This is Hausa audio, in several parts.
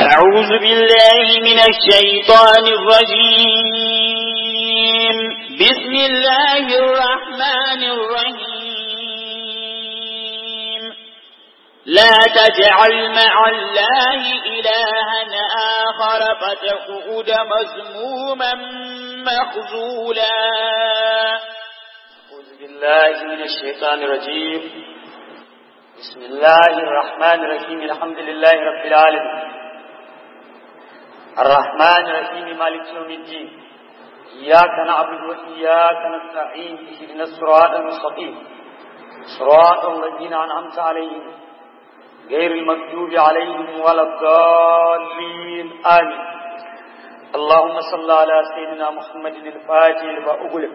أعوذ بالله من الشيطان الرجيم بسم الله الرحمن الرحيم لا تجعل مع الله إلها آخر فتقعد مذموما مخذولا أعوذ بالله من الشيطان الرجيم بسم الله الرحمن الرحيم الحمد لله رب العالمين الرحمن الرحيم مالك يوم الدين إياك نعبد وإياك نستعين اهدنا الصراط المستقيم صراط الذين أنعمت عليهم غير المغضوب عليهم ولا الضالين آمين اللهم صل على سيدنا محمد الفاتح لما أغلق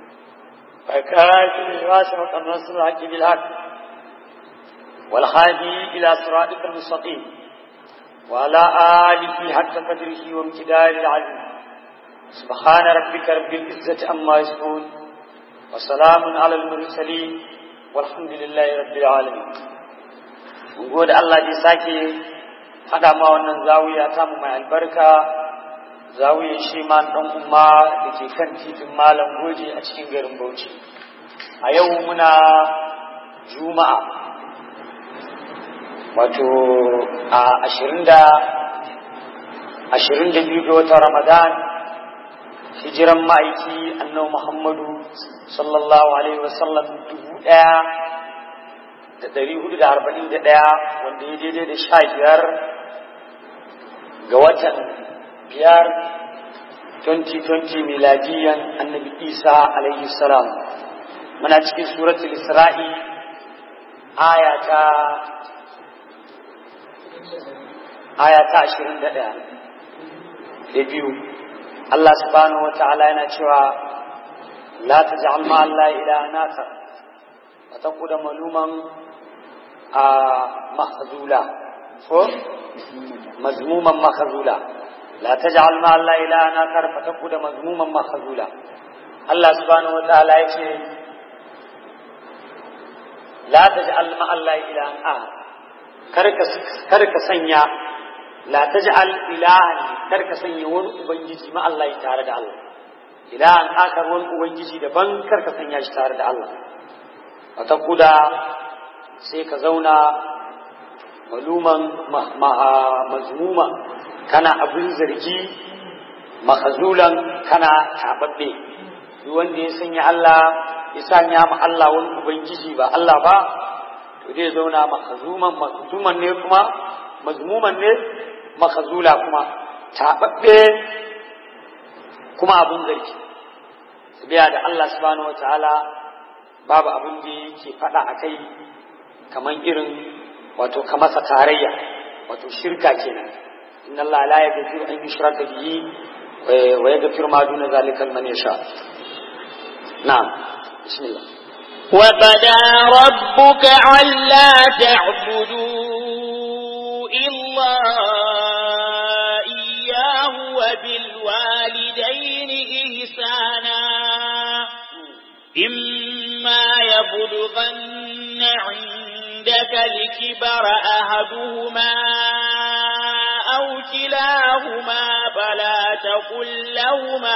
فكاتب الواسع النصر الحق بالحق والهادي إلى صراطك المستقيم وعلى آله حق قدره وامتدار العلم سبحان ربك رب العزة عما يصفون وسلام على المرسلين والحمد لله رب العالمين mun gode Allah da sake hada ma wannan zawiya ta mu mai albarka zawiyar shi ma dan umma da ke kan titin malam goje a cikin garin Bauchi a yau muna juma'a wato a ashirin da ashirin da biyu ga watan ramadan hijiran ma'aiki annabi muhammadu sallallahu alaihi wasallam dubu ɗaya da ɗari hudu da arba'in da ɗaya wanda ya daidai da sha biyar ga watan biyar 2020 miladiyan annabi isa alaihi salam muna cikin suratul isra'i aya ta aya ta ashirin da ɗaya da biyu Allah subhanahu wa ta'ala yana cewa la ta ji alma Allah ila nasa a ta kuda maluman a mahazula ko mazmuman mahazula la ta ji alma Allah ila nasa fa ta kuda mazmuman mahazula Allah subhanahu wa ta'ala ya ce la ta ji alma Allah ila kar ka sanya la taj'al ilahan kar ka sanya wani ubangiji ma Allah ya tare da Allah ilahan akar wani ubangiji daban kar ka sanya shi tare da Allah wata kuda sai ka zauna maluman mazmuma kana abin zargi mahazulan kana tababbe duk wanda ya sanya Allah ya sanya ma Allah wani ubangiji ba Allah ba to zai zauna mahazuman mazmuman ne kuma mazmuman ne makazula kuma taɓaɓɓe kuma abin zargi biya da Allah subhanahu wataala babu abin da yake faɗa a kai kamar irin wato ka masa tarayya wato shirka kenan inna Allah la yaghfiru an yushraka bihi wa yaghfiru ma duna zalika liman yasha na'am bismillah وبدا ربك ألا تعبدوا إلا إياه وبالوالدين إحسانا إما يبلغن عندك الكبر أحدهما أو كلاهما فلا تقل لهما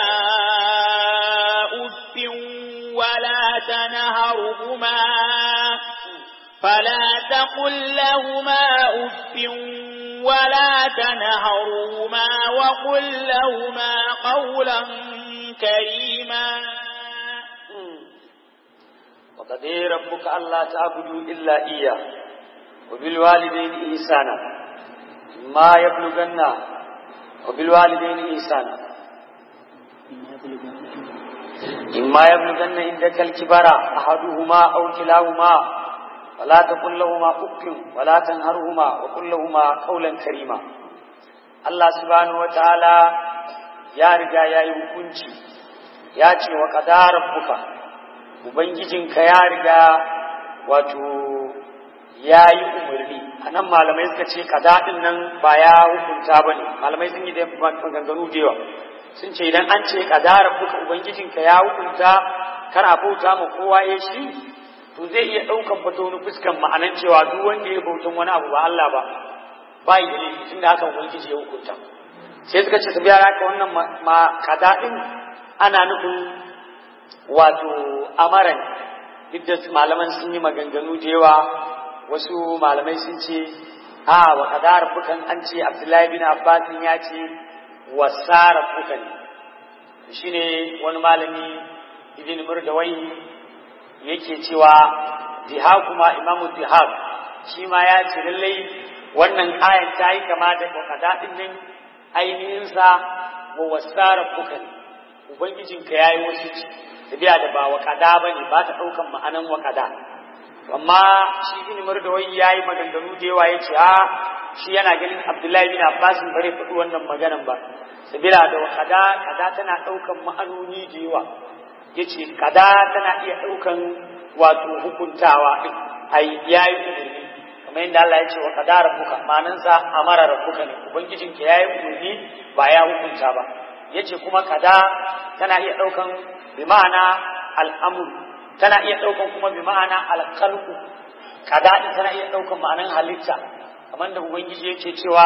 أف ولا تنهرهما فلا تقل لهما أف ولا تنهرهما وقل لهما قولا كريما وقضي ربك ألا تعبدوا إلا إياه وبالوالدين إحسانا ما يبلغن وبالوالدين إحسانا إما يبلغن عندك الكبر أحدهما أو كلاهما ولا تقل لهما أف ولا تنهرهما وقل لهما قولا كريما الله سبحانه وتعالى يا رجا يا hukunci ya ce wa qadara rabbuka ubangijinka ya riga wato ya yi umarni a nan malamai suka ce kadadin nan ba ya hukunta ba ne malamai sun yi da maganganu da yawa sun ce idan an ce kadara rabbuka ubangijinka ya hukunta kana bauta ma kowa ya shi to zai iya ɗaukan fata wani fuskan ma'anan cewa duk wanda ya bautan wani abu ba Allah ba bai da laifi tunda haka ubangiji ya hukunta sai suka ce tabiya haka wannan ma kada din ana nufin wato amaran duk da malaman sun yi maganganu da yawa wasu malamai sun ce a wa kada rabbukan an ce abdullahi bin abbas ya ce wasa rabbukan shine wani malami ibn murdawai yake cewa dihakuma imamu dihak shi ma ya ce lallai wannan ayan ta yi kama da wakada din nan ainihinsa wa wasa rabbukan ubangijinka ya yi wasu ci tafiya da ba wakada ba ne ba ta ɗaukan ma'anan wakada amma shi ibn murdawai ya yi maganganu da yawa ya ce a shi yana ganin abdullahi bin abbas bare faɗi wannan maganan ba sabila da wakada kada tana ɗaukan ma'anoni da yawa ya ce kada tana iya ɗaukan wato hukuntawa ai yayi umarni kamar yadda Allah ya ce wa kada rabbuka manansa amara rabbuka ne ubangijinka yayi umarni ba ya hukunta ba yace kuma kada tana iya ɗaukan bi ma'ana al'amur tana iya ɗaukan kuma bi ma'ana alƙalku kada din tana iya ɗaukan ma'anan halitta kamar da ubangiji yake cewa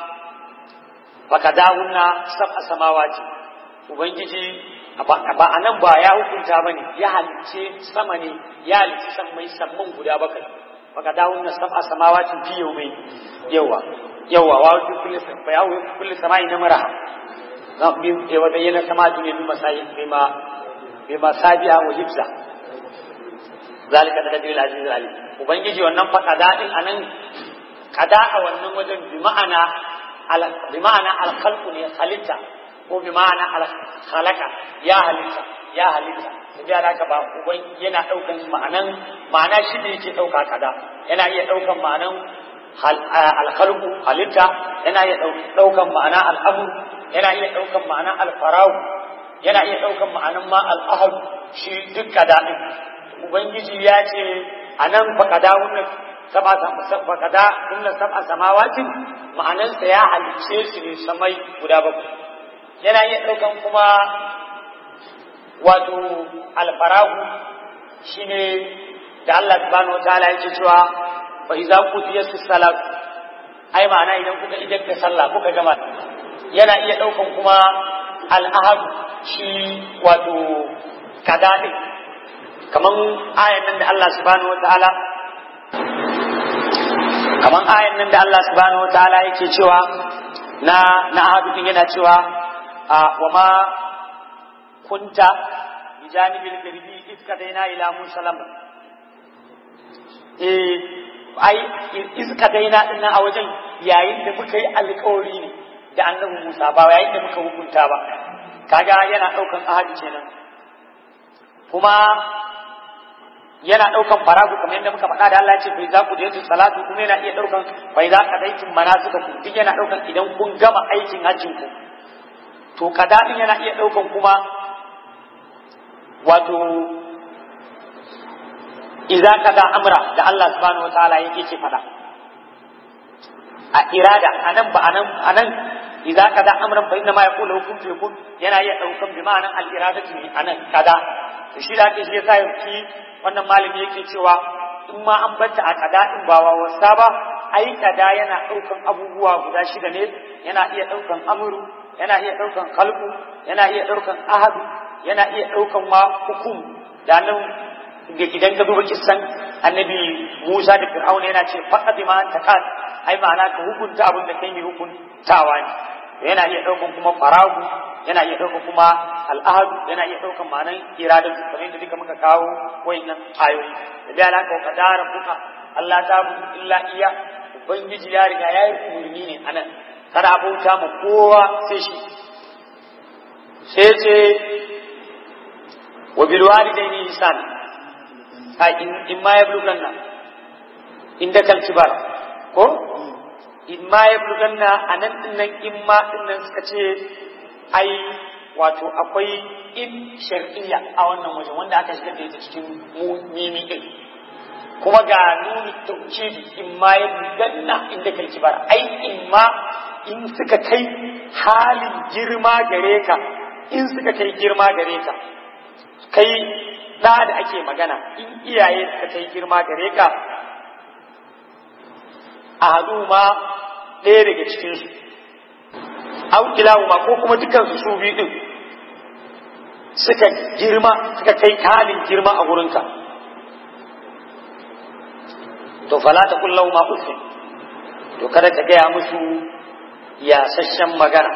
fa kadahunna sab'a samawati ubangiji ba a nan ba ya hukunta ba ne ya halice sama ne ya halice sammai samman guda bakwai baka dawo na sab'a samawacin fi yau mai yawa yawa wa fi kulli fa ya kulli samai na mara na bi ya wada yana sama ne bi masayi bi ma bi masabiha wa hibza zalika da dalil aziz alim ubangiji wannan fa kada'in anan kada a wannan wajen bi ma'ana al bi ma'ana al khalqu ne halitta ko bi ma'ana al khalaqa ya halitta ya halitta tafiya da ba uban yana daukan ma'anan ma'ana shi ne yake dauka kada yana iya daukan ma'anan al khalqu halitta yana iya daukan ma'ana al amr yana iya daukan ma'ana al farau yana iya daukan ma'anan ma al ahad shi duk kada din ubangiji ya ce anan fa kada wannan saba saba kada kunna sab'a samawatin ma'anansa ya halicce su ne samai guda bakwai yana iya ɗaukan kuma wato alfarahu shine da Allah subhanahu wa ta'ala yake cewa fa idza qutiyat salat ai ma'ana idan kuka idan ka sallah kuka gama yana iya ɗaukan kuma al'ahad shi wato kadadi kaman ayan nan da Allah subhanahu wa ta'ala kaman ayan nan da Allah subhanahu wa ta'ala yake cewa na na ahadu yana cewa وما كنت بجانب الغربي إذ كدينا إلى موسى لما ai iz kadaina din a wajen yayin da muka yi alƙawari ne da annabi Musa ba yayin da muka hukunta ba kaga yana daukan ahadi kenan kuma yana daukan faragu kamar yadda muka faɗa da Allah ya ce fa za ku je salatu kuma yana iya daukan fa za ka daikin manasuka ku duk yana daukan idan kun gama aikin hajjin ku to kadadin yana iya ɗaukan kuma wato idza kada amra da Allah subhanahu wataala yake ce fada a irada anan ba anan anan idza kada amran fa inna ma yaqulu kun fi kun yana iya ɗaukan bi ma'anan al iradatu ne anan kada to shi da ake shi yasa yake wannan malami yake cewa in ma an banta a kada in ba wa wasa ba ai kada yana ɗaukan abubuwa guda shida ne yana iya ɗaukan amru yana iya ɗaukan kalbu yana iya ɗaukan ahadu yana iya ɗaukan ma hukum da nan da idan ka duba kissan annabi Musa da Fir'auna yana ce faqad ma takat ai ma'ana ka hukunta abin da kai mai hukuntawa ne yana iya ɗaukan kuma faragu yana iya ɗaukan kuma al'ahadu yana iya ɗaukan ma'anan iradatu kamar yadda duka muka kawo wayannan ayoyi da da alaka wa qadara buka Allah ta bu illa iya ubangiji ya riga ya yi umarni ne anan kada bauta ma kowa sai shi sai ce wa bil walidaini ihsan ai in ma yablughanna inda kal kibar ko in ma yablughanna anan din nan in ma din nan suka ce ai wato akwai in shar'iyya a wannan wajen wanda aka shigar da ita cikin mimi din kuma ga nuni tauhidi in ma yablughanna inda kal kibar ai in ma in suka kai halin girma gare ka in suka kai girma gare ka kai da da ake magana in iyaye suka kai girma gare ka a hadu ma ɗaya daga cikinsu au kilahuma ko kuma dukansu su biyu din suka girma suka kai kalin girma a gurinka to fala ta kullau ma uffin to kada ka gaya musu yasasshen magana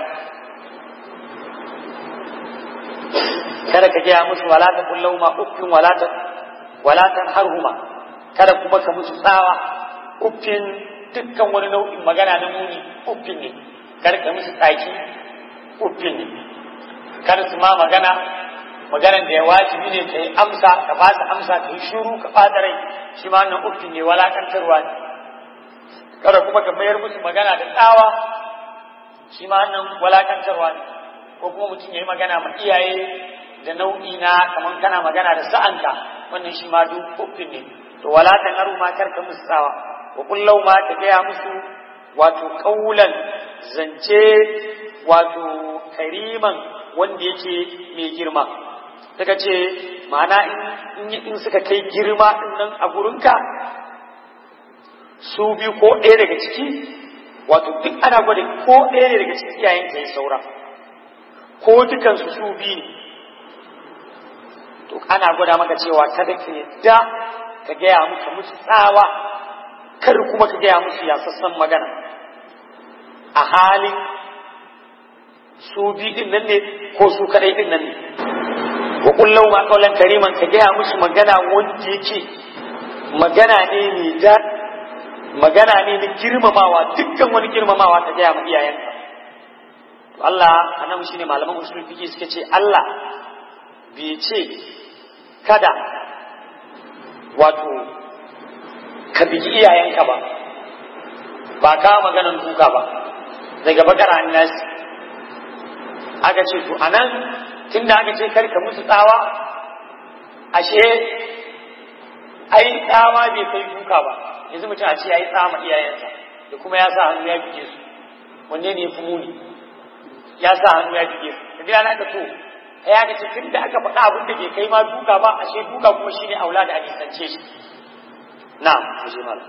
kada ka gaya musu wala ta kullau ma uffin wala ta wala ta harhuma kada kuma ka musu tsawa uffin dukkan wani nau'in magana na muni uffin ne kada ka musu tsaki uffin ne kada su ma magana maganan da ya wajibi ne ka yi amsa ka ba su amsa ka yi shuru ka ɓata rai shi ma nan uffin ne walakantarwa ne kada kuma ka mayar musu magana da tsawa shi ma nan walakantarwa ne ko kuma mutum ya yi magana ma iyaye da nau'i na kamar kana magana da sa'anka wannan shi ma duk uffin ne to wala ta naru ma karka musu tsawa wa kullau ma ta gaya musu wato kaulan zance wato kariman wanda yake mai girma suka ce ma'ana in suka kai girma din nan a gurinka su biyu ko ɗaya daga ciki wato duk ana gwada ko ɗaya ne daga cikin iyayen ka yi saura ko dukansu su biyu ne to ana gwada maka cewa kada ka yadda ka gaya musu musu tsawa kar kuma ka gaya musu yasassan magana a halin su biyu din nan ne ko su kadai din nan ne wa kullau ma kaulan kariman ka gaya musu magana wanda yake magana ne mai da magana ne na girmamawa dukkan wani girmamawa ka gaya ma iyayenka to Allah anan shine malaman usul fiqi suka ce Allah bai ce kada wato ka bigi iyayenka ba ba ka maganan duka ba daga bakara annasi aka ce to anan tunda aka ce karka musu tsawa ashe ai tsawa bai kai duka ba yanzu mutum a ce ya yi tsama iyayensa da kuma ya sa hannu ya bige su wanne ne fi muni ya sa hannu ya bige su da gida na ka to ya ga ce tun da aka faɗa abin da bai kai ma duka ba ashe duka kuma shine aula da a nisance shi na mu je malam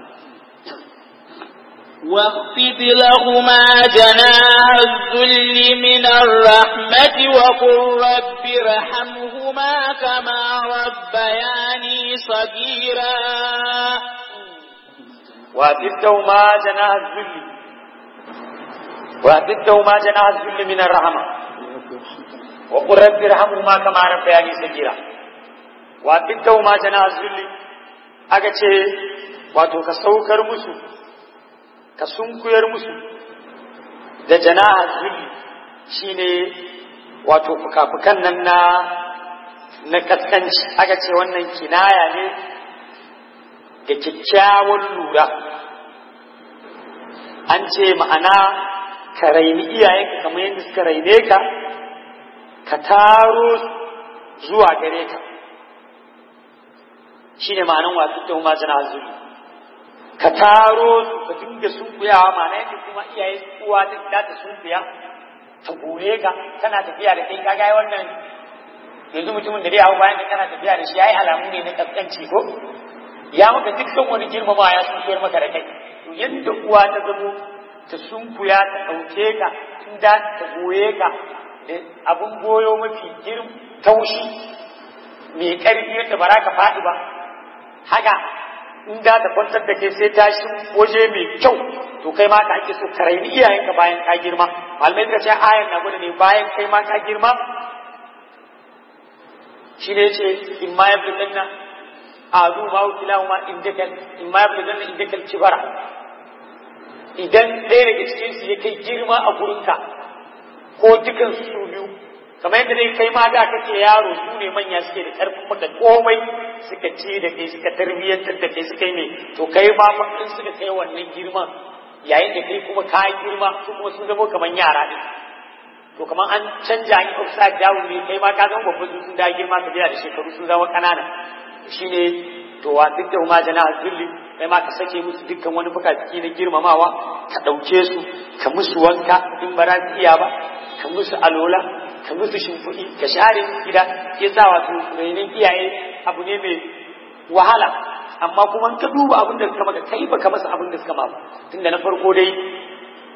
واخفض لهما جناح الذل من الرحمة وقل رب ارحمهما كما ربياني صغيرا وأتدهما جناح الذل وأتدهما جناح الذل من الرحمة وقل رب ارحمهما كما ربياني صغيرا وأتدهما جناح الذل أكتشي wato ka saukar musu ka sunkuyar musu da jana'a zulli shine wato fuka-fukan nan na na kaskanci aka ce wannan kinaya ne da kyakkyawan lura an ce ma'ana ka raini iyayenka kamar yadda suka raine ka ka taro zuwa gare ka shine ma'anan wasu ta ma jana'a zulli ka taro su ka dinga sunkuyawa ma'ana yadda kuma iyaye uwa ta da ta sunkuya ta gore ka tana tafiya da kai kaga wannan yanzu mutumin da dai hau bayan da kana tafiya da shi yayi alamu ne na kaskanci ko ya maka dukkan wani girmama ya sunkuyar maka da kai to yadda uwa ta zamo ta sunkuya ta ɗauke ka tun da ta goye ka da abun goyo mafi girm taushi mai ƙarfi yadda ba za ka faɗi ba haka in da ta kwantar da kai sai ta shi waje mai kyau to kai ma ka ake so ka raini iyayenka bayan ka girma malamai suka ce ayan na gudu ne bayan kai ma ka girma shi ne ce in ma ya fi a zu ma wakila ma indakal in ma ya fi indakal kibara idan ɗaya daga cikin su ya kai girma a gurinka ko dukan su biyu kamar yadda dai kai ma da kake yaro su ne manya suke da ƙarfin maka komai suka ce da kai suka tarbiyyantar da kai suka yi ne to kai ma in suka kai wannan girman yayin da kai kuma ka girma su kuma sun zama kamar yara ne to kamar an canja an yi upside down ne kai ma ka zama babban sun da girma ka biya da shekaru sun zama ƙanana shine to wa duk da ma jana zulli kai ma ka sake musu dukkan wani bukatiki na girmamawa ka ɗauke su ka musu wanka in ba za su iya ba ka musu alola ka musu shimfiɗi ka share gida ya sa wato rainin iyaye abu ne mai wahala amma kuma ka duba abin da suka maka kai baka masa abin da suka ma ba tunda na farko dai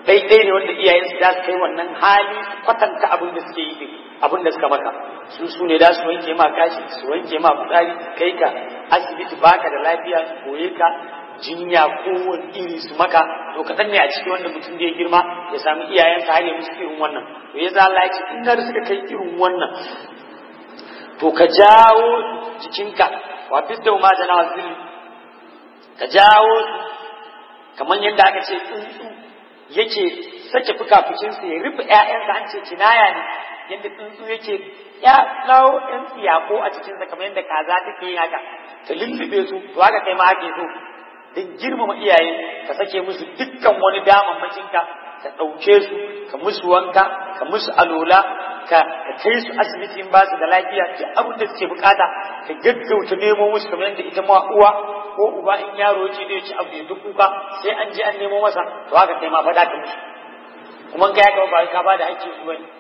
daidai ne wanda iyayen su za su kai wannan hali kwatanta abin da suke yi din abin da suka maka su su ne za su wanke ma kashi su wanke ma fitsari su kai ka asibiti baka da lafiya su koye ka jinya kowane iri su maka to kaɗan ne a cikin wanda mutum da ya girma ya sami iyayensa har ya musu irin wannan to ya za Allah ya ce in har suka kai irin wannan to ka jawo jikinka wa fidda ma jana wazili ka jawo kamar yadda aka ce tsuntsu yake sake fukafukinsa ya rufe ƴaƴansa an ce kinaya ne yadda tsuntsu yake ya lawo ɗan tsiyako a cikinsa kamar yadda kaza take yin haka ta lullube su to haka kai ma ake so don girmama iyaye ka sake musu dukkan wani damammakinka ka ɗauke su ka musu wanka ka musu alola ka kai su asibitin ba su da lafiya duk abin da suke bukata ka gaggauta nemo musu kamar yadda ita ma uwa ko uba in yaro ce zai ci abu ya duk kuka sai an je an nemo masa to haka kai ma faɗa ka musu kuma ka ya ba ka ba da hakkin su bane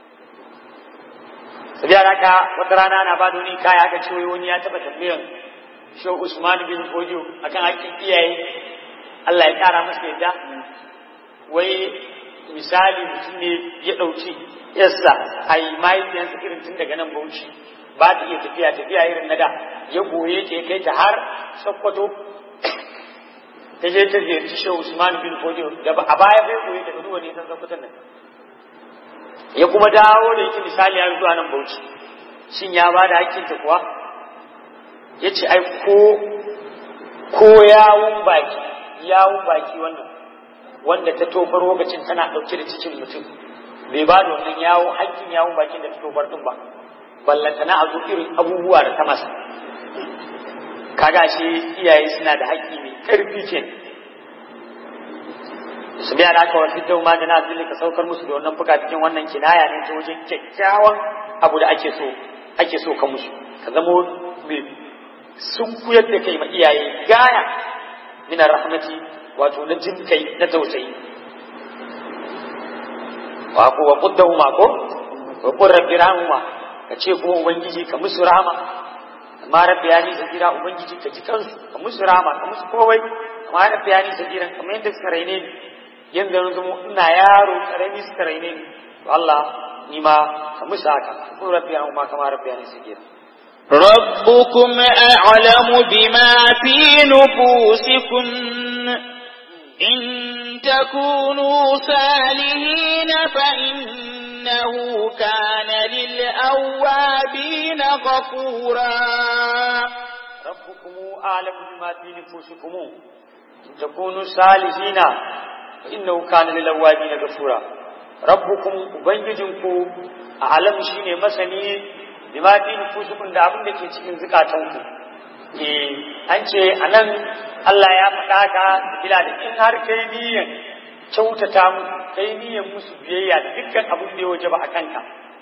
sabiya haka wata rana na ba da wani kaya aka ce wani ya taɓa tambayan shi Usman bin Fodio akan hakkin iyaye Allah ya kara masa yadda wai misali mutum ne ya ɗauki yassa a yi mahaifiyansa irin tun daga nan bauchi ba ta iya tafiya tafiya irin na da ya goye ta ya kai ta har sokoto ta je ta ziyarci shi Usman bin Fodio da a baya bai goye ta duwa ne san sokoton nan ya kuma dawo da yake misali har zuwa nan bauchi shin ya ba da hakkinta kuwa ya ce ai ko ko yawun baki yawun baki wannan wanda ta tofar lokacin tana ɗauke da cikin mutum bai ba da wannan yawo hakkin yawun bakin da ta tofar din ba ballanta na a zo irin abubuwa da ta masa kaga shi iyaye suna da haƙƙi mai ƙarfi ke su biya da aka wasu dau ma da na ka saukar musu da wannan fuka cikin wannan kinaya ne ta wajen kyakkyawan abu da ake so ake so ka musu ka zamo mai sun kuyar da kai ma iyaye gaya min rahmati wato na jin kai na tausayi wa ko wa quddahu ma ko wa qur rabbi rahma ka ce ko ubangiji ka musu rahama amma rabbi yani sakira ubangiji ka ji kansu ka musu rahama ka musu kowai amma rabbi yani sakira kamar yadda suka raine ni yanda yanzu ina yaro karami suka raine ni to Allah ni ma ka musu haka ko rabbi rahma kama rabbi yani sakira ربكم أعلم بما في نفوسكم إن تكونوا صالحين فإنه كان للأوابين غفورا ربكم أعلم بما في نفوسكم إن تكونوا صالحين فإنه كان للأوابين غفورا ربكم أبنجدكم أعلم شيني مسني bima fi nufusukum da abin da ke cikin zukatanku eh an ce anan Allah ya faɗa ka bila da in har kai niyan kyautata mu kai niyan musu biyayya da dukkan abin da ya waje ba a kanka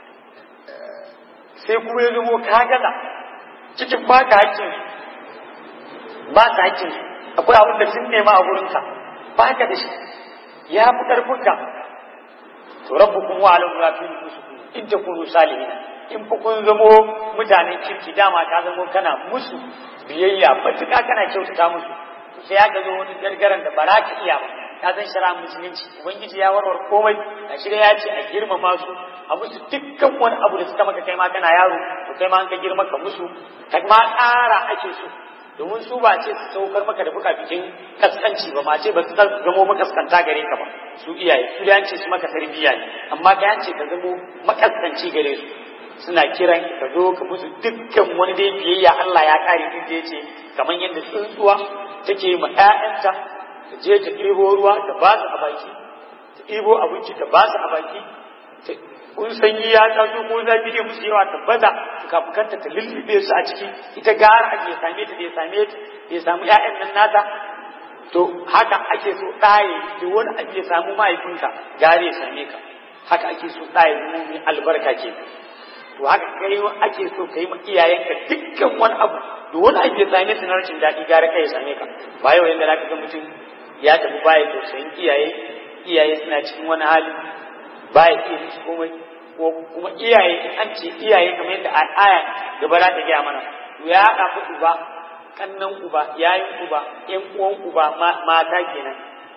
sai kuma ya zamo ka gaza cikin baka hakkin ba ka hakkin akwai abin da sun nema a gurinka baka da shi ya fi ƙarfinka to rabbukum wa alamu ma fi nufusukum in takunu salihin in fa kun zamo mutanen kirki dama ka zamo kana musu biyayya matuƙa kana kyautata musu sai ya ga zo wani gargaran da ba za ka iya ba ka san shara musulunci ubangiji ya warware komai a shirya ya ce a girmama su a musu dukkan wani abu da suka maka kai ma kana yaro to kai ma an ka girma ka musu ka ma ƙara ake so domin su ba ce su saukar maka da buka bikin kaskanci ba ma ce ba su zamo makaskanta gare ka ba su iyaye su da ce su maka tarbiyya ne amma ka yance ka zamo makaskanci gare su suna kiran ka zo ka musu dukkan wani dai biyayya Allah ya kare duk da yace kamar yadda tsuntsuwa take ma ƴaƴanta ta je ta ɗebo ruwa ta ba su a baki ta ɗebo abinci ta ba su a baki kun sanyi ya taso ko zafi ne musu yawa ta baza kafukanta ta lullube su a ciki ita gara ake same ta bai same ta bai samu ƴaƴan nan nata to haka ake so ɗaye da wani abu ya samu mahaifinka gare ya same ka haka ake so ɗaye zama mai albarka ke to haka kai ake so ka yi ma iyayenka dukkan wani abu da wani abu ya same su na rashin daɗi gare kai ya same ka ba yau yanda zaka ga mutum ya tafi baya tausayin iyaye iyaye suna cikin wani hali baya iya musu komai ko kuma iyaye an ce iyaye kamar yadda aya gaba za ta gaya mana to ya haɗa ku uba kannan uba yayin uba ƴan uwan uba mata kenan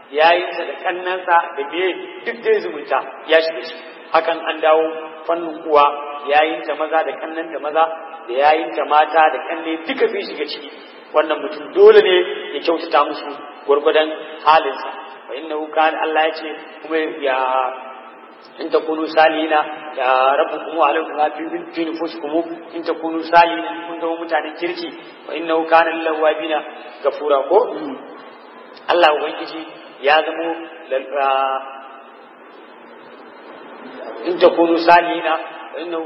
yayinsa da kannansa da biye duk dai zumunta ya shiga shi hakan an dawo fannin uwa yayinta maza da kannanta maza da yayinta mata da kanne duka sun shiga ciki wannan mutum dole ne ya kyautata musu gwargwadon halinsa fa innahu kana Allah ya ce kuma ya in takunu salina ya rabbukum wa alaikum ma fi fi nufusikum in takunu salina kun zama mutanen kirki fa innahu kana lil lawabina gafura ko Allah ubangiji ya zamo in takunu salina fa innahu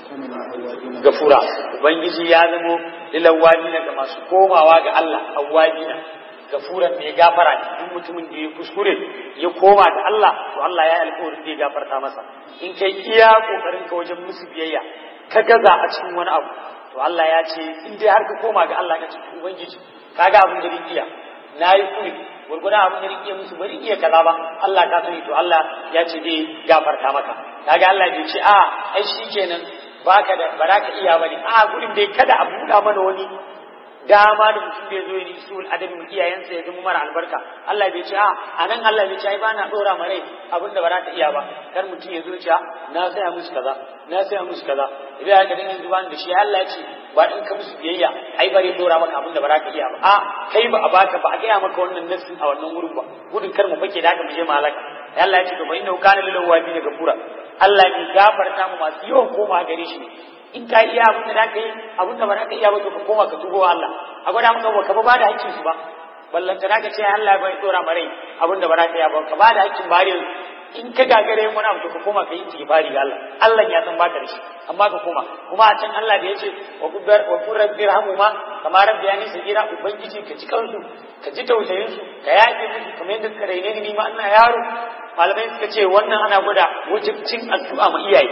gafura ubangiji ya zamo lil lawabina ga masu komawa ga Allah awwabina gafuran mai gafara ne duk mutumin da ya kuskure ya koma da Allah to Allah ya alƙawarin zai gafarta masa in kai iya kokarin ka wajen musu biyayya ka gaza a cikin wani abu to Allah ya ce in dai har ka koma ga Allah ka ce ubangiji kaga abin da iya nayi kuri gurgurda abin da iya musu bari iya kaza ba Allah ka sani to Allah ya ce zai gafarta maka kaga Allah bai ce a ai shikenan baka da baraka iya bane a gurin dai kada a buɗa mana wani dama da mutum da ya zo ya yi sul adabi mu iyayensa ya zama mara albarka Allah bai ce a anan Allah bai ce ai bana dora ma rai abin da ba za ta iya ba kar mutum ya zo ya na saya musu kaza na saya musu kaza idan aka dinga zuba da shi Allah ya ce ba in ka musu biyayya ai bare dora maka abin da ba za ka iya ba a kai ba a baka ba a gaya maka wannan nassin a wannan wurin ba gudun kar mu fake da haka mu je malaka Allah ya ce to fa innahu kana lil awabin gafura Allah ya gafarta mu masu yawan koma gare shi in ka iya abin da za ka yi abin da ba za ka iya ba to ka koma ka tugo wa Allah a gwada maka ba ka ba da hakkin su ba ballanta za ka ce Allah bai dora ma rai abin da ba za ka iya ba ka ba da hakkin ba yanzu in ka gagare yin wani abu to ka koma ka yi istighfari ga Allah Allah ya san baka da shi amma ka koma kuma a can Allah da yace wa kubbar wa qur rabbi rahmuma kama rabbi yani sagira ubangiji ka ji kansu ka ji tausayin su ka yafe musu kamar yadda suka raine ni ma ina yaro malamai suka ce wannan ana gwada wajibcin addu'a ma iyaye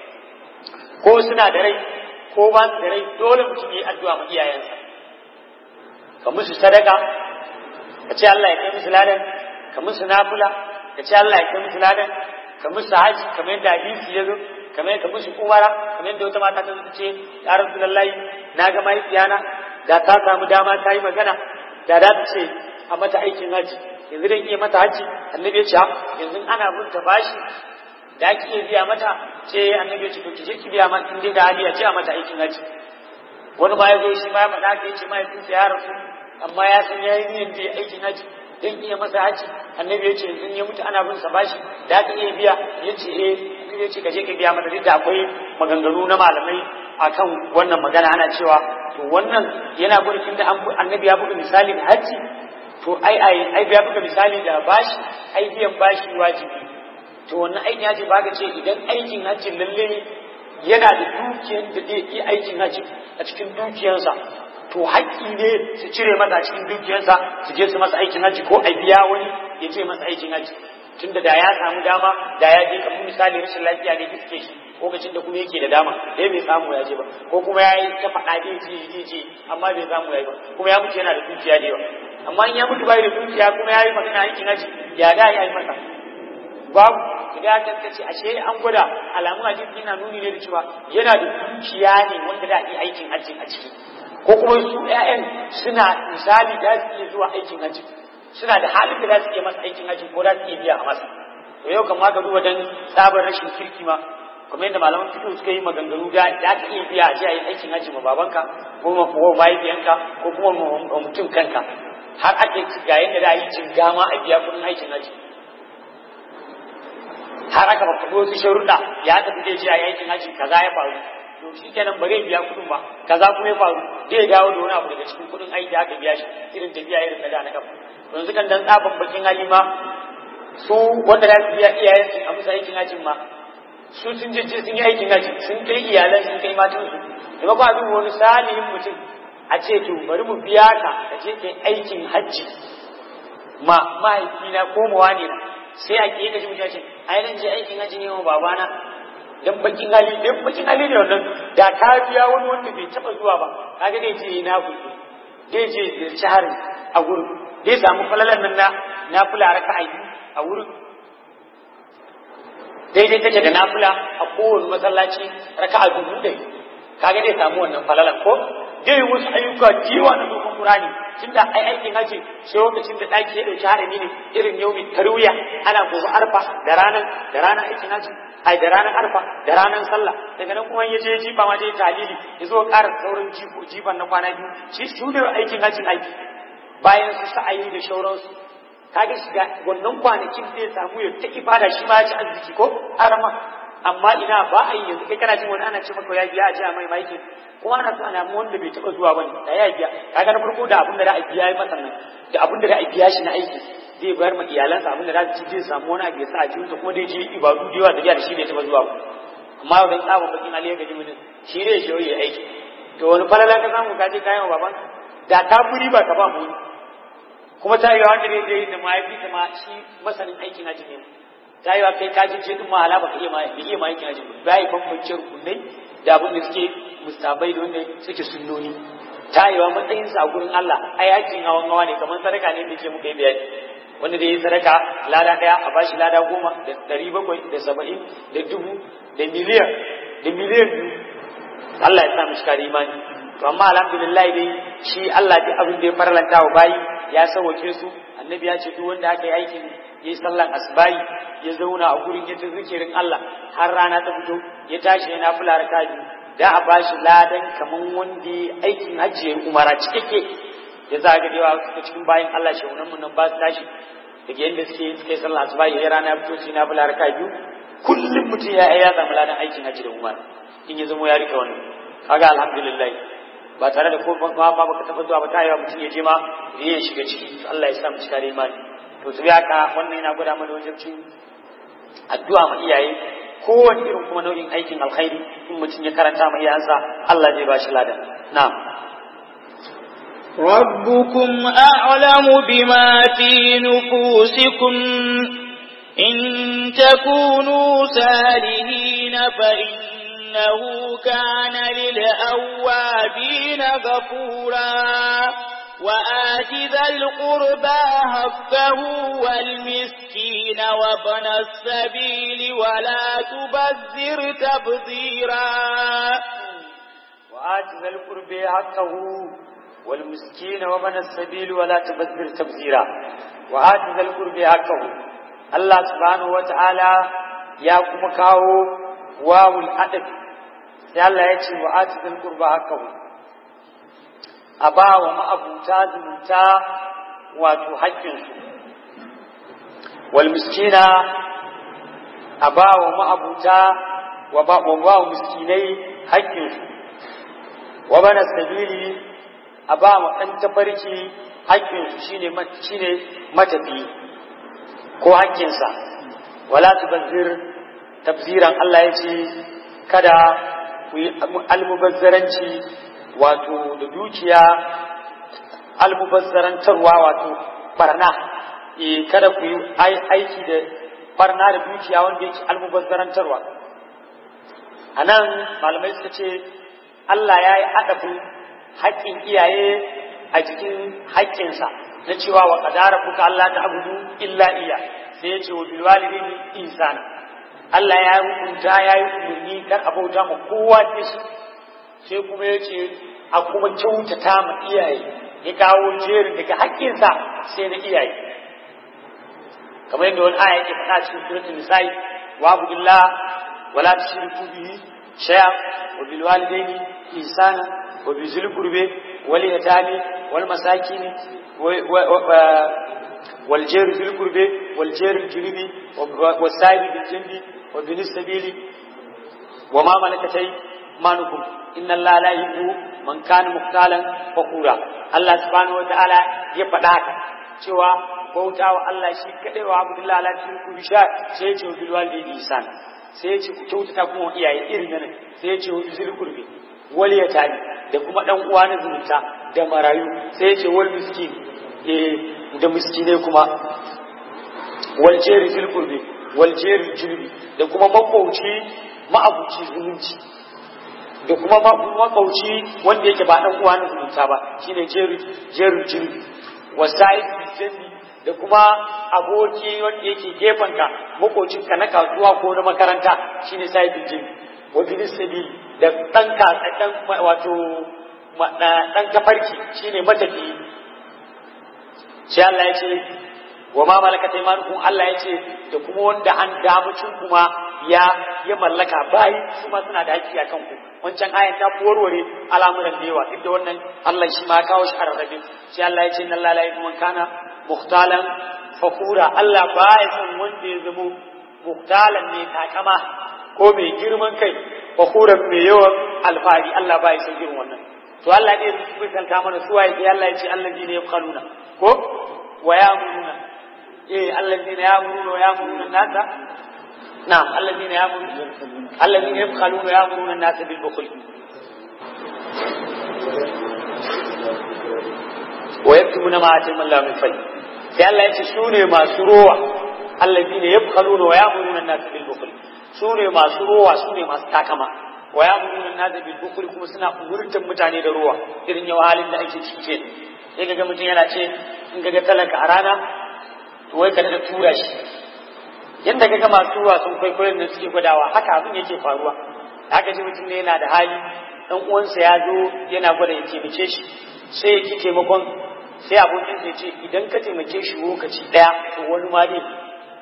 ko suna da rai ko ba su da rai dole mutum yi addu'a ma iyayensa ka musu sadaka ka ce Allah ya kai musu ladan ka musu nafula ka ce Allah ya kai musu ladan ka musu haji kamar yadda hadisi ya zo kamar yadda musu umara kamar yadda wata mata ta zo ta ce ya rasulullahi na ga mahaifiyana da ta samu dama ta yi magana da za ta ce a mata aikin haji yanzu dan iya mata haji annabi ya ce yanzu ana bin ta bashi da ake iya biya mata ce annabi ya ce to kije ki biya mata in dai da hali ya ce a mata aikin haji wani ma ya zo shi ma ya faɗa ka yace mahaifinsa ya rasu amma ya san ya yi niyyar da aikin haji dan iya masa haji annabi ya ce in ya mutu ana bin sa bashi da aka iya biya ya ce eh ya ce ka je ka biya mata duk da akwai maganganu na malamai akan wannan magana ana cewa to wannan yana gurin da annabi ya buga misali da haji to ai ai ai ya buga misali da bashi ai biyan bashi wajibi to wannan aikin haji ba ka ce idan aikin hajji lalle yana da dukiyar da zai yi aikin hajji a cikin dukiyarsa to haƙƙi ne su cire masa a cikin dukiyarsa su je su masa aikin hajji ko a biya wani ya ce masa aikin hajji tunda da ya samu dama da ya je kamar misali rashin lafiya ne iske shi lokacin da kuma yake da dama dai bai samu ya je ba ko kuma ya yi ta faɗa zai je zai je amma bai samu ya yi ba kuma ya mutu yana da dukiya da yawa amma in ya mutu bai da dukiya kuma ya yi magana aikin hajji ya da ya yi masa babu idan ka kace ashe an gwada alamun hadisi yana nuni ne da cewa yana da dukiya ne wanda da yi aikin hajji a ciki ko kuma su ƴaƴan suna misali da su iya zuwa aikin hajji suna da halin da za su iya masa aikin hajji ko za su iya biya a masa to yau kan ma ka duba dan sabon rashin kirki ma kuma yadda malaman fito suka yi maganganu da za ka iya biya a je a yi aikin hajji ma babanka ko ma ko mahaifiyanka ko kuma ma mutum kanka har ake ga yadda da yi jingama a biya kuɗin aikin hajji har aka ba faɗo wasu sharuɗa ya tafi zai je a aikin hajji kaza ya faru to shi kenan ba zai biya kuɗin ba kaza kuma ya faru zai dawo da wani abu daga cikin kuɗin aiki da aka biya shi irin tafiya irin na da na kafa yanzu kan dan tsaban bakin hali ma su wanda za su biya iyayen su a musu aikin hajjin ma su sun je sun yi aikin hajji sun kai iyalan sun kai matan su da ba a duba wani salihin mutum a ce to bari mu biya ka ka je kai aikin hajji ma mahaifina ko mawa ne sai a ke gaji mutum ce ai nan je aikin hajji ne wa babana dan bakin hali dan bakin hali ne wannan da ka biya wani wanda bai taba zuwa ba kaga dai je na ku dai je ziyarci harin a gurin dai samu falalan nan na nafila raka'a a wurin daidai take da nafila a kowane masallaci raka'a dubu ɗari kaga dai samu wannan falalan ko dai wasu ayyuka jiwa na dokon Qur'ani tunda ai aikin haji sai lokacin da daki ya dauki harami ne irin yaumin tarwiya ana gobe arfa da ranar da ranar aikin haji ai da ranar arfa da ranar sallah daga nan kuma ya je jifa ma dai talili ya zo ƙara sauran jifo jifan na kwana biyu shi su ne aikin hajjin aiki bayan su sa'ayi da shauransu kaga shiga wannan kwanakin zai samu ya ta ibada shi ma ya ci arziki ko arama amma ina ba a yi yanzu kai kana jin wani ana ce maka ya biya a ji a mai maiki kuma ana so ana wanda bai taɓa zuwa bane da ya biya kaga na farko da abin da za a biya masa nan da abin da za a biya shi na aiki zai bayar ma iyalansa abin da za su ci zai samu wani abu ya sa a jikinsa kuma dai ji ibadu da yawa da biya da shi bai taɓa zuwa ba amma yau dan tsabon bakin aliyu ga jimin shi ne shi ya aiki to wani falala ka samu ka je kayan wa baban da ta furi ba ka ba mu kuma ta yi wanda ne zai da mahaifi ta ma shi masanin aikin haji ne ta yi wa kai ka je din ma ala baka iya ma iya ma aikin haji ba yi bambance rukunai da abin da suke mustabai da wanda suke sunnoni ta yi wa matsayin sa gurin Allah ai aikin hawan hawa ne kamar sadaka ne da ke muka yi bayani wanda da yi sadaka lada daya a bashi lada goma da ɗari bakwai da saba'in da dubu da miliyan da miliyan biyu Allah ya sa mu shikari imani to amma alhamdulillah dai shi Allah duk abin da ya farlanta wa bayi ya sauke su annabi ya ce duk wanda aka yi aikin yayi sallan asbahi ya zauna a gurin ya zikirin Allah har rana ta fito ya tashi yana fula raka biyu da a bashi ladan kaman wanda aikin hajji ya umara cikakke ya za ga dewa suka cikin bayan Allah shehunan mun nan ba su tashi daga yadda suke suka yi sallah asuba ya rana fito sai na bula raka biyu kullum mutum ya ya samu ladan aikin hajji da umar in ya zama ya rike wannan kaga alhamdulillah ba tare da ko ba ba baka taba zuwa ba ta yawa mutum ya je ma ya shiga ciki Allah ya sa mu cika da imani to su haka wannan yana gwada mana wajibcin addu'a ma iyaye kowane irin kuma nau'in aikin alkhairi in mutum ya karanta ma iyayensa Allah zai ba shi ladan na'am ربكم أعلم بما في نفوسكم إن تكونوا سالهين فإنه كان للأوابين غفورا وآت ذا القربى حقه والمسكين وابن السبيل ولا تبذر تبذيرا وآت ذا القربى حقه والمسكين ومن السبيل ولا تبذر تبذيرا وآت ذا القرب حقه الله سبحانه وتعالى يا كما كاو واو الأدب sai Allah ya ce wa ati zal qurba hakahu a ba wa ma'abuta zumunta wato haƙƙinsu wal miskina a ba wa ma'abuta wa ba wa miskinai haƙƙinsu wa bana sabili a ba ma ɗan tafarki haƙƙinsu shine shine matafi ko haƙƙinsa wala tubazzir tafsiran Allah ya ce kada ku yi almubazzaranci wato da dukiya almubazzarantarwa wato barna e kada ku yi aiki da barna da dukiya wanda yake almubazzarantarwa a nan malamai suka ce Allah ya yi adabin haƙƙin iyaye a cikin haƙƙinsa na cewa wa ƙadara kuka Allah ta abudu illa iya sai ya ce wa bilwalidin insana Allah ya yi hukunta ya yi umarni kar a bauta ma kowa da shi sai kuma ya ce a kuma kyautata ma iyaye ya kawo jerin daga haƙƙinsa sai na iyaye kamar yadda wani aya yake faɗa cikin suratul nisa'i wa abudillah wala tushriku bihi shay'a wa bil walidaini ihsana wa bi zil qurbi wal yatami wal masakin wal jari fil qurbi wal jari junubi was sahibi bil jambi wa bin sabili wa ma malakat aymanukum inna allaha la yuhibbu man kana muqtalan fakura Allah subhanahu wa ta'ala ya faɗa haka cewa bauta wa Allah shi kadai wa abdullahi ala shirku bi sha sai ya ce wa bil walidayni ihsan sai ya ce ku kyautata kuma iyaye irin nan sai ya ce wa bizil qurbi wal yatani da kuma dan uwa na zumunta da marayu sai ya ce wal miskin eh da miskinai kuma wal jari fil qurbi wal jari julbi da kuma makwauci ma'abuci zumunci da kuma makwauci wanda yake ba dan uwa na zumunta ba shine jeru jeru julbi wasa'id bijanni da kuma aboki wanda yake gefanka makocinka na kasuwa ko na makaranta shine sahibin jin wa bin sabil da dan ka dan wato dan kafarki shine matafi sai Allah ya ce wa ma malakat aymanukum Allah ya ce da kuma wanda an damucin kuma ya ya mallaka bayi su ma suna da haƙƙi akan ku wancan ayan ta warware al'amuran da yawa duk da wannan Allah shi ma kawo shi a rarrabe sai Allah ya ce inna Allah la yuhibbu man kana muhtalan fakura Allah baya son wanda ya zamo muhtalan ne takama ko mai girman kai fakuran mai yawan alfahari Allah baya son irin wannan to Allah ne ya misalta mana su waye Allah ya ce allazi ne yafkhaluna ko wa ya'muruna eh allazi ne ya'muruna wa ya'muruna nasa na'am allazi ne ya'muruna allazi ne yafkhaluna wa ya'muruna nasa bil bukhl wa yaktumuna ma atima Allah min fadli sai Allah ya ce su ne masu rowa allazi ne yafkhaluna wa ya'muruna nasa bil bukhl su ne masu rowa su ne masu takama wa ya munu na da bilbukuri kuma suna umurtan mutane da ruwa irin yau halin da ake ciki ke sai ga mutum yana ce in ga talaka a rana to wai ka da tura shi yadda ga masu ruwa sun kwaikwayon da suke gwadawa haka abin yake faruwa haka ji mutum ne yana da hali dan uwansa ya zo yana gwada ya taimake shi sai ya ki taimakon sai abokinsa ya ce idan ka taimake shi lokaci daya to wani ma dai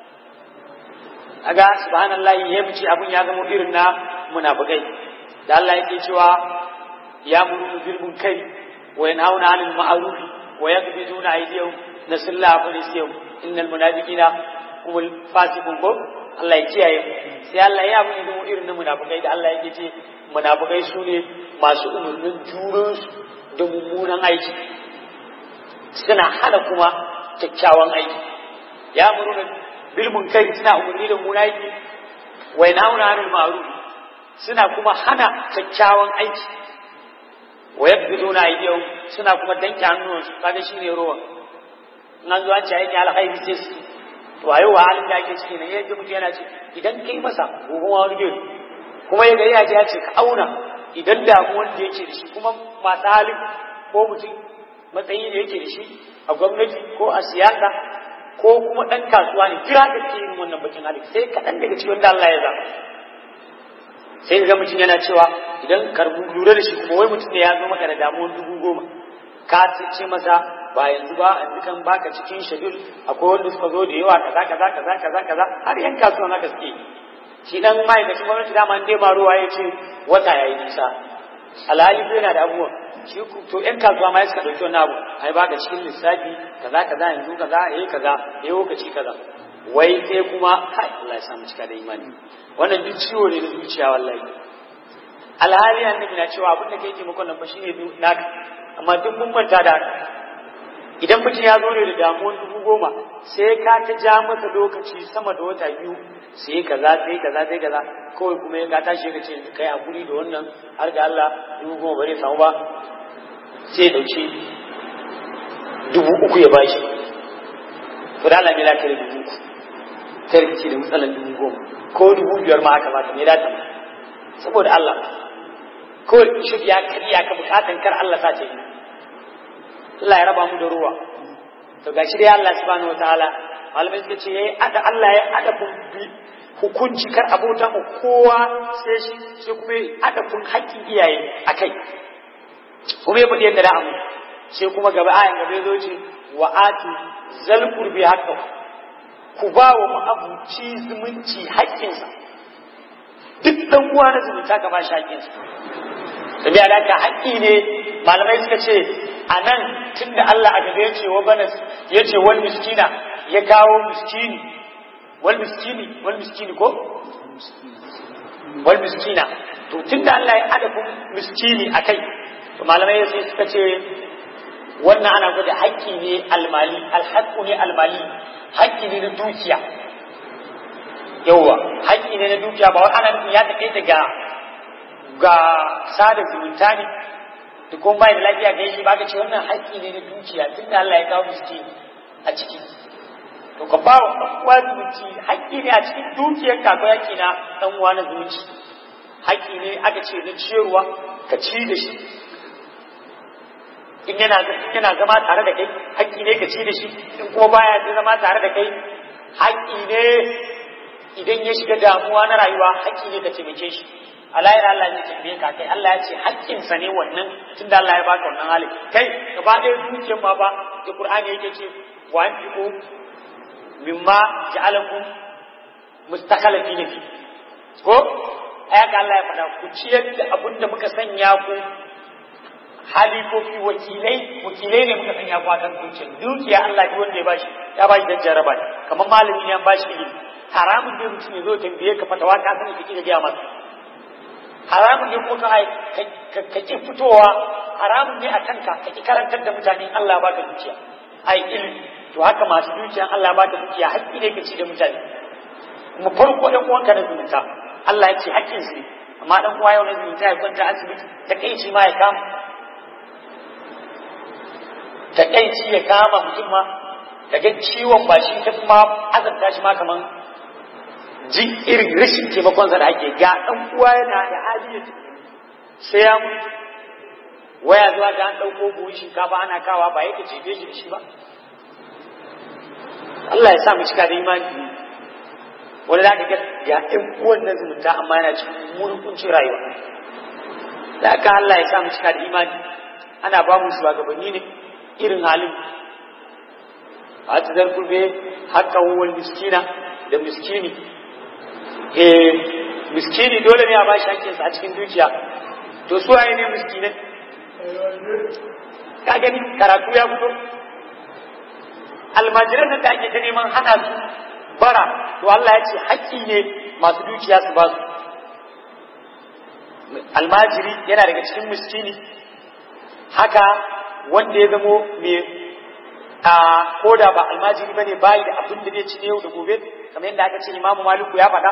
aga subhanallahi ya fice abun ya zama irin na munafikai da Allah yake cewa ya muru bil munkari wa yanhauna 'anil ma'ruf wa yaqbiduna aydiyahum nasallahu fa lisiyum innal munafiqina humul fasiqun ko Allah ya kiyaye sai Allah ya abu zama irin na munafikai da Allah yake ce munafikai su ne masu umurnin juransu da mummunan aiki suna hana kuma kyakkyawan aiki ya muru bil munkari suna umarni da munaki wa yanhauna 'anil ma'ruf suna kuma hana kyakkyawan aiki wa yabduna aydihum suna kuma danke hannuwansu kaga shine ruwa nan zuwa ce yake alkhairi sai su to ayo wa halin da ake ciki ne yadda mutum yana ce idan kai masa gobe wani gari kuma ya gari ya ce ya ce ka auna idan damuwan da yake da shi kuma masu halin ko mutum matsayi da yake da shi a gwamnati ko a siyasa ko kuma ɗan kasuwa ne kira da ke yin wannan bakin hali sai kaɗan daga cikin da Allah ya zaba sai ga mutum yana cewa idan karbu lura da shi kuma wai mutum ne ya zo maka da damuwar dubu goma ka ce masa ba yanzu ba yanzu kan baka cikin shadul akwai wanda suka zo da yawa kaza kaza kaza kaza kaza har yan kasuwa na gaske shi dan ma'aikacin gwamnati dama dai ba ruwa ya ce wata yayi nisa alhali ko yana da abubuwa shi to yan kasuwa ma suka dauki wannan abu ai baka cikin lissafi kaza kaza yanzu kaza eh kaza eh lokaci kaza wai sai kuma kai Allah ya samu cika da imani wannan duk ciwo ne na zuciya wallahi alhali annabi na cewa abin da kai taimakon nan fa shine naka amma duk mun manta da idan mutum ya zo ne da damuwar dubu goma sai ka ta ja masa lokaci sama da wata biyu sai kaza sai kaza sai kaza kawai kuma ya ka tashi ka ce kai hakuri da wannan har ga Allah dubu goma bare samu ba sai ya dauki dubu uku ya bashi to da Allah ne lafiya dubu uku kai rikici da matsalar dubu goma ko dubu biyar ma haka mata me da ta saboda Allah ko shi ya kariya ka bukatan kar Allah sa ce Allah ya raba mu da ruwa to gashi dai Allah subhanahu wataala malamai suka ce yayi ada Allah ya ada hukunci kar abota mu kowa sai shi sai kuma ya ada kun haƙƙin iyaye akai kuma ya faɗi yadda da amu sai kuma gaba ayan gaba ya zo ce wa atu zal qurbi haqqo ku ba wa ma'abuci zumunci haƙƙinsa duk dan uwa na zumunta ka ba shi haƙƙinsa tabiya da ka haƙƙi ne malamai suka ce a nan tun da Allah a gaba ya ce wa bana ya ce wal miskina ya kawo miskini wal miskini wal miskini ko wal miskina to tun da Allah ya adabin miskini a kai to malamai sai suka ce wannan ana gwada haƙƙi ne almali alhaƙu ne almali haƙƙi ne na dukiya yawwa haƙƙi ne na dukiya ba wai ana nufin ya taƙaita daga ga sada zumunta ne da kuma bai da lafiya ga shi baka ce wannan haƙƙi ne na dukiya tunda Allah ya kawo miski a ciki to ka ba wa ɗan uwa zumunci haƙƙi ne a cikin dukiyar ka ko haƙƙi na ɗan uwa na zumunci haƙƙi ne aka ce na ciyarwa ka ci da shi in yana yana zama tare da kai haƙƙi ne ka ci da shi in kuma baya zama tare da kai haƙƙi ne idan ya shiga damuwa na rayuwa haƙƙi ne ka taimake shi alayar Allah ne tambaye ka kai Allah ya ce haƙƙinsa ne wannan tunda Allah ya baka wannan hali kai gaba ɗaya dukiyar ma ba da Qur'ani yake ce wa anfiqu mimma ja'alakum mustakhlifina fi ko ayaka Allah ya faɗa ku ciyar da abin da muka sanya ku halifofi wakilai wakilai ne muka sanya ku akan dukiyar dukiya Allah ya wanda ya bashi ya bashi dan jaraba kamar malami ne ya bashi ilimi haramun ne mutum ya zo tambaye ka fatawa ka sani kike da gaya masa haramun ne ko ka ka ki fitowa haramun ne a kanka ka ki karantar da mutane Allah ya baka dukiya ai ilimi to haka masu dukiya Allah ya baka dukiya haƙƙi ne ka ci da mutane kuma farko ɗan uwanka na zumunta Allah ya ce haƙƙin su ne amma ɗan uwa yau na zumunta ya kwanta asibiti ta kai shi ma ya kama ta kai shi ya kama mutum ma daga ciwon ba shi ta kuma azabta shi ma kaman ji irin rashin taimakonsa da ake ga ɗan uwa yana da hali ya sai ya mutu waya zuwa da an ɗauko buhun shinkafa ana kawa ba yake jefe shi da shi ba Allah ya sa mu cika da imani wani za ka ga ga ɗan uwan na zumunta amma yana cikin murkuncin rayuwa da aka Allah ya sa mu cika da imani ana ba mu shugabanni ne irin halin a ta zarfur be haka wal miskina da miskini eh miskini dole ne a ba shi hankinsa a cikin dukiya to su waye ne miskinai ka gani karatu ya fito almajiran da ake ta neman hana su bara to Allah ya ce haƙƙi ne masu dukiya su ba su almajiri yana daga cikin miskini haka wanda ya zamo mai a koda ba almajiri bane bayi da abin da zai ci yau da gobe kamar yadda aka ce imamu maliku ya faɗa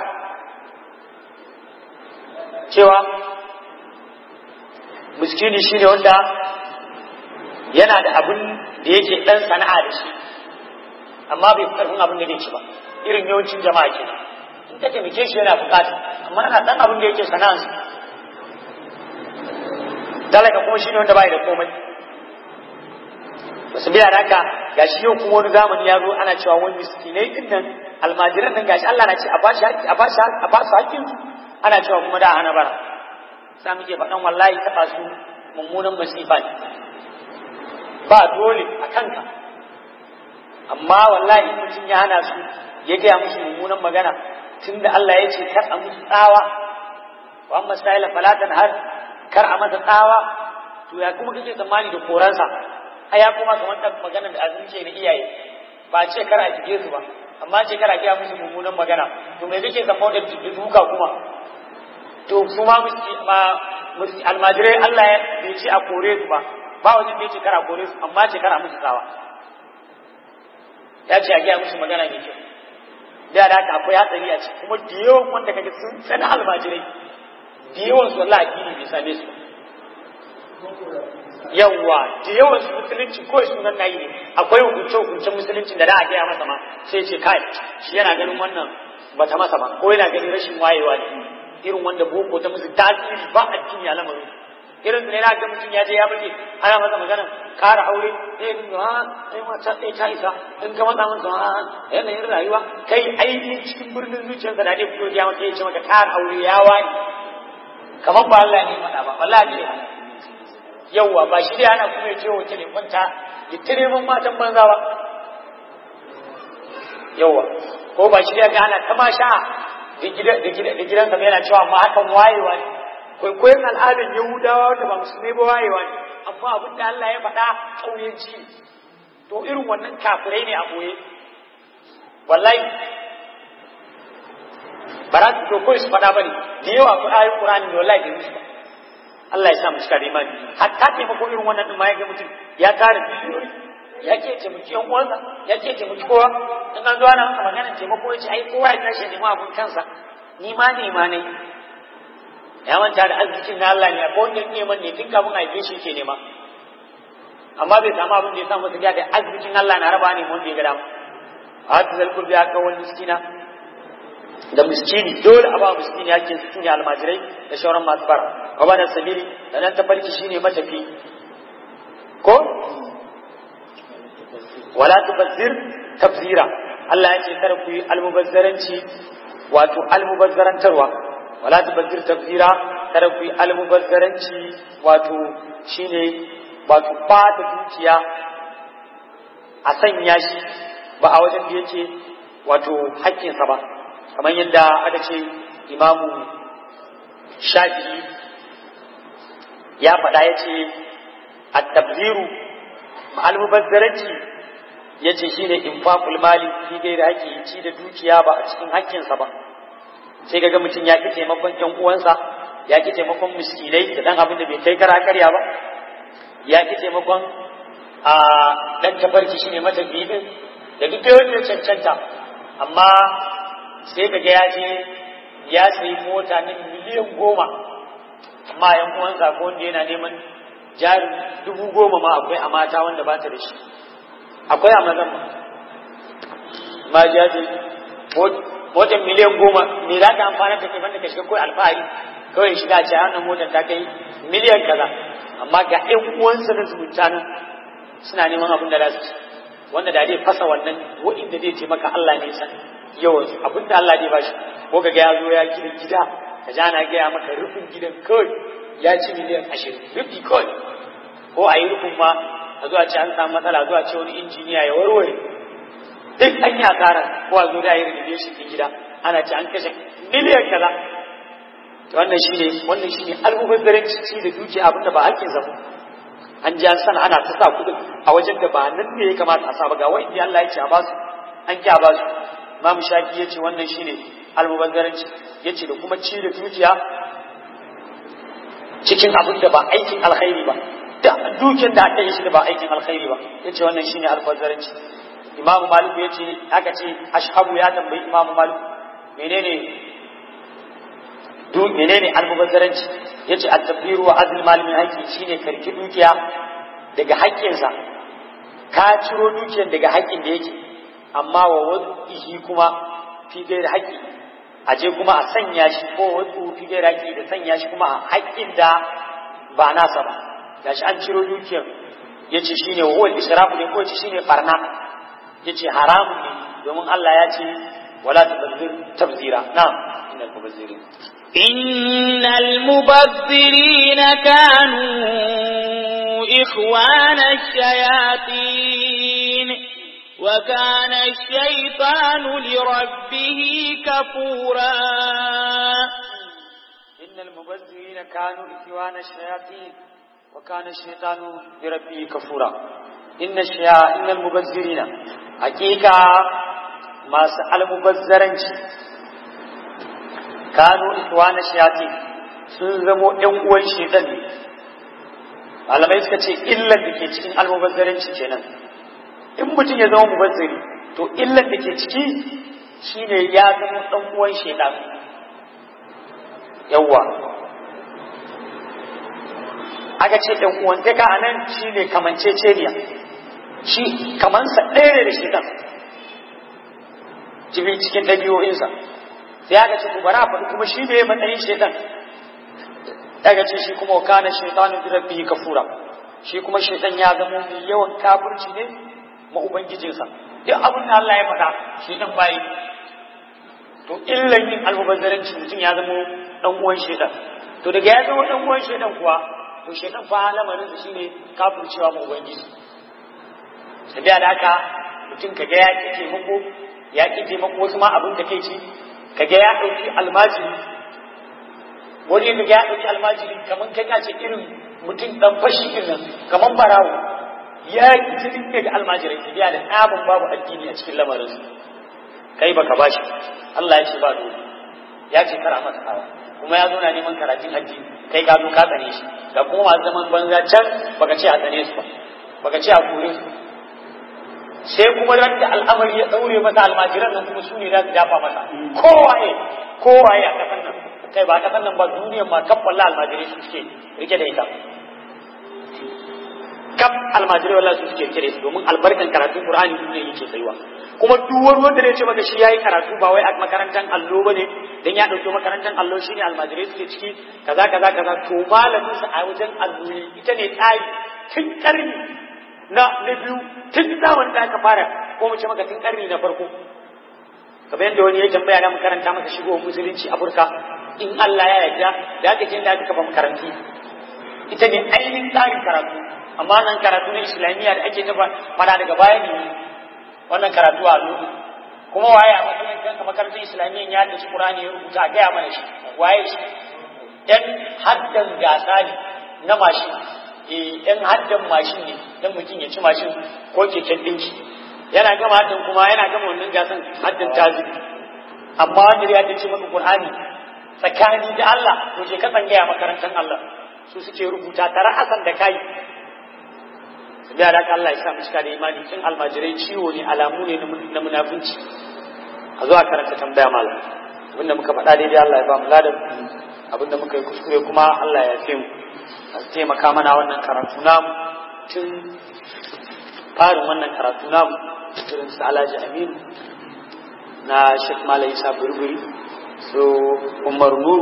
cewa miskini shine wanda yana da abin da yake dan sana'a da shi amma bai karfin abin da zai ci ba irin yawancin jama'a ke in ka taimake shi yana bukata amma yana dan abin da yake sana'ansa talaka kuma shine wanda bai da komai wasu biya da haka gashi yau kuma wani zamani ya zo ana cewa wani miskinai din nan almajiran nan gashi Allah na ce a bashi a bashi a basu hakkin ana cewa kuma da hana bara sa muke faɗan wallahi taɓa su mummunan masifa ne ba dole a kanka amma wallahi mutum ya hana su ya gaya musu mummunan magana tunda Allah ya ce kar a musu tsawa wa amma sa'ila falatan har kar a masa tsawa to ya kuma kake tsammani da koransa a ya kuma kamar da magana da azumce na iyaye ba ce kar a jige su ba amma ce kar a gaya musu mummunan magana to me kake tsammani da duka kuma to su ma almajirai Allah ya bai ce a kore su ba ba wajen bai ce kar a kore su amma ce kar a musu tsawa ya ce a gaya musu magana mai kyau da da haka akwai hatsari a ciki kuma da yawan wanda kaga sun tsana almajirai da yawan su wallahi addini bai same su yawwa da yawan su musulunci ko sunan nayi ne akwai hukunce hukuncen musulunci da da a gaya masa ma sai ce kai shi yana ganin wannan bata masa ba ko yana ganin rashin wayewa ne irin wanda boko ta musu tasiri ba addini a lamarin irin su ne na ga mutum ya je ya bace ana masa magana kara aure sai ya ha sai mata sai ta isa in ka matsa masa ha yanayin rayuwa kai ainihin cikin birnin zuciyarsa da dai fito ya mata ya ce maka kara aure ya wani kamar ba Allah ne faɗa ba wallahi ne yawwa ba shi dai ana kuma ya ce wace ne kwanta ya tire mun matan banza ba yawwa ko ba shi dai ga ana tamasha da gidansa yana cewa amma hakan wayewa ne kwaikwayon al'adar yahudawa wanda ba musulmai ba wayewa ne amma abin da Allah ya faɗa ƙauyenci to irin wannan kafirai ne a ɓoye wallahi ba za su to kawai su faɗa ba ne da yawa ku ayin ƙurani da wallahi da musu ba Allah ya sa mu cika da imani hatta taimako irin wannan ɗin ma ya ga mutum ya tara biliyoyi ya ke taimaki yan uwansa ya ke taimaki kowa in an zo ana masa maganar taimako ya ce ai kowa ya tashi ya nema abin kansa ni ma ne ma ne ya manta da arzikin na Allah ne akwai wanda neman ne tun kafin haife shi ke nema amma bai samu abin da ya samu masa da arzikin Allah na raba ne wanda ya ga dama a hatu zalkur biya ga wani miskina da miskini dole a ba miskini yake su ne almajirai da shauran masu bara a ba da sabili da nan tafarki shine matafi ko wala tubazzir tafzira Allah ya ce kada ku yi almubazzaranci wato almubazzarantarwa wala tubazzir tafzira kada ku yi almubazzaranci wato shine wato ba da dukiya a sanya shi ba a wajen da yake wato haƙƙinsa ba kamar yadda aka ce imamu shafi'i ya faɗa ya ce a tabziru almubazzaranci ya ce shi ne infaqul mali fi gairi haƙƙi ci da dukiya ba a cikin haƙƙinsa ba sai ga mutum ya ƙi taimakon ƴan uwansa ya ƙi taimakon miskinai da ɗan abin da bai kai kara karya ba ya ƙi taimakon a ɗan tafarki shi ne matafiyi ɗin da duk da cancanta amma sai ka ga ya je ya sayi mota na miliyan goma amma yan uwansa ko wanda yana neman jarin dubu goma ma akwai a mata wanda ba ta da shi akwai a mazan ma ma jaji motar miliyan goma me za ka amfana da kai banda ka shiga kawai alfahari kawai shiga ce hannun motar ta kai miliyan kaza amma ga ƴan uwansa na zumunta nan suna neman abin da za su ci wanda da zai fasa wannan wa'inda zai taimaka Allah ne san yawan abin da Allah zai bashi ko ga ya zo ya gina gida ka ja na gaya maka rufin gidan kawai ya ci miliyan ashirin rufi kawai ko a yi rufin ma a zuwa ce an samu matsala zuwa ce wani injiniya ya warware duk an yi asara ko a zo da yi renovation din gida ana ce an kashe miliyan kaza to wannan shine wannan shine almubazzaranci ci da dukiya abin da ba hakkin zama an ji an sana ana ta sa kudin a wajen da ba nan ne ya kamata a sa ba ga wa'indi Allah ya ce a basu an ki a basu Imam Shafi ya ce wannan shine almubazzaranci ya ce da kuma ci da dukiya cikin abin da ba aikin alkhairi ba da dukiyar da aka yi shi da ba aikin alkhairi ba ya ce wannan shine almubazzaranci Imam Malik ya ce aka ce ashabu ya tambayi Imam Malik menene duk menene almubazzaranci yace at-tafiru wa azl mal min haqqi shine karki dukiya daga haƙƙinsa ka ciro dukiyar daga haƙƙin da yake amma wa wadihi kuma fi gairi haƙƙi a je kuma a sanya shi ko wasu fi gairi haƙƙi da sanya shi kuma a haƙƙin da ba nasa ba gashi an ciro dukiyar yace shine wa huwa israfu ne ko yace shine barna yace haramun ne domin Allah ya ce wala tubazzir tabzira na'am innal mubazzirin إن المبذرين كانوا إخوان الشياطين وكان الشيطان لربه كفورا إن المبذرين كانوا إخوان الشياطين وكان الشيطان لربه كفورا إن الشيا إن المبذرين حقيقة ما سأل مبذرين kanu ikwana shayati sun zamo ɗan uwan shaitan ne malamai suka ce illar da ke cikin almubazzaranci kenan in mutum ya zama mubazzari to illar da ke ciki shine ya zama ɗan uwan shaitan yawwa aka ce ɗan uwantaka a nan shine kamanceceniya shi kamansa ɗaya ne da shaitan cikin ɗabi'o'insa sai aka ce bara faɗi kuma shi ne matsayin shaitan daga ce shi kuma kana shaitanu bi rabbihi kafura shi kuma shaitan ya zama mai yawan kafirci ne ma ubangijinsa duk abin da Allah ya faɗa shaitan bai to illan yin almubazzaranci mutum ya zama dan uwan shaitan to daga ya zama dan uwan shaitan kuwa to shaitan fa lamarin sa shine kafircewa ma ubangiji tabiya da haka mutum kaga ya ki taimako ya ki taimako wasu ma abin da kai ci kaga ya ɗauki almajiri wani kaga ya ɗauki almajiri kamar kai ka ce irin mutum ɗan fashi ɗin nan kamar barawo ya yi cikin daga almajirai ta biya da ɗabin babu addini a cikin lamarin su kai baka bashi Allah ya ce ba dole ya ce kara masa kawa kuma ya zo na neman karatun addini kai ka zo ka tsane shi ga kuma masu zaman banza can baka ce a tsane su ba baka ce a kore su sai kuma ran da al'amari ya daure masa almajiran nan kuma su ne za su dafa masa kowaye kowaye a kasan nan kai ba a kasan nan ba duniyar ma kaf wallahi almajirai su suke rike da ita kaf almajirai wallahi su suke rike da ita domin albarkan karatun qur'ani duniya yake tsayuwa kuma duk wani wanda ya ce maka shi yayi karatu ba wai a makarantar allo bane dan ya dauki makarantar allo shine almajirai suke ciki kaza kaza kaza to malamin sa a wajen allo ita ne tsari tun karni na na biyu tun zamanin da aka fara ko mu ce maka tun karni na farko kamar yadda wani ya tambaya na makaranta masa shigo musulunci Afirka in Allah ya yarda da aka je da aka kafa makaranti ita ne ainihin tsarin karatu amma nan karatu na islamiyya da ake tafa fada daga baya ne wannan karatu a lulu kuma waye a makarantar makarantar islamiyya ya da Qur'ani ya rubuta a gaya mana shi waye shi dan haddan gasa ne na mashin eh dan haddan mashin ne dan mutum ya ci mashin ko keken dinki yana gama haddan kuma yana gama wannan gasan haddan tazibi amma wanda ya dace maka Qur'ani tsakani da Allah to je ka tsangaya makarantar Allah su suke rubuta tare hasan da kai da da Allah ya sa mu cika da imani tun almajirai ciwo ne alamu ne na munafunci a zuwa karanta tambaya malam abinda muka faɗa daidai Allah ya ba mu ladan abinda muka yi kuskure kuma Allah ya fi mu a taimaka mana wannan karatu namu tun farin wannan karatu namu irin su Alhaji Aminu na Sheikh Malam Isa Burburi so Umar Nuru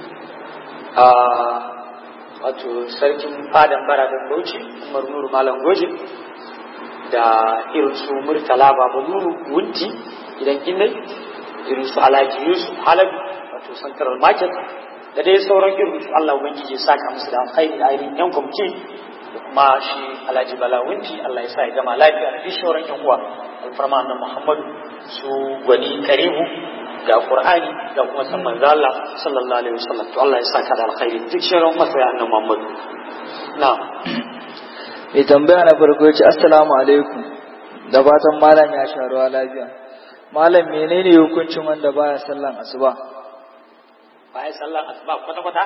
a wato sarkin fadan baradan Bauchi Umar Nuru Malam Goje da irin su Murtala Baba Nuru Wunti gidan Ginnai irin su Alhaji Yusuf Halabi wato Central Market da dai sauran irin su Allah Ubangiji ya saka musu da alkhairi da ainihin yan kwamci da kuma shi Alhaji Bala Wunti Allah ya sa ya gama lafiya da duk sauran yan uwa alfarma na Muhammadu su gwani karibu ga Qur'ani da kuma san manzo Allah sallallahu alaihi wasallam to Allah ya saka da alkhairi duk shirin masaya annabi Muhammad na'am mai tambaya na farko ya ce assalamu alaikum da fatan malam ya sha ruwa lafiya malam menene hukuncin wanda baya sallan asuba baya sallan asuba kwata kwata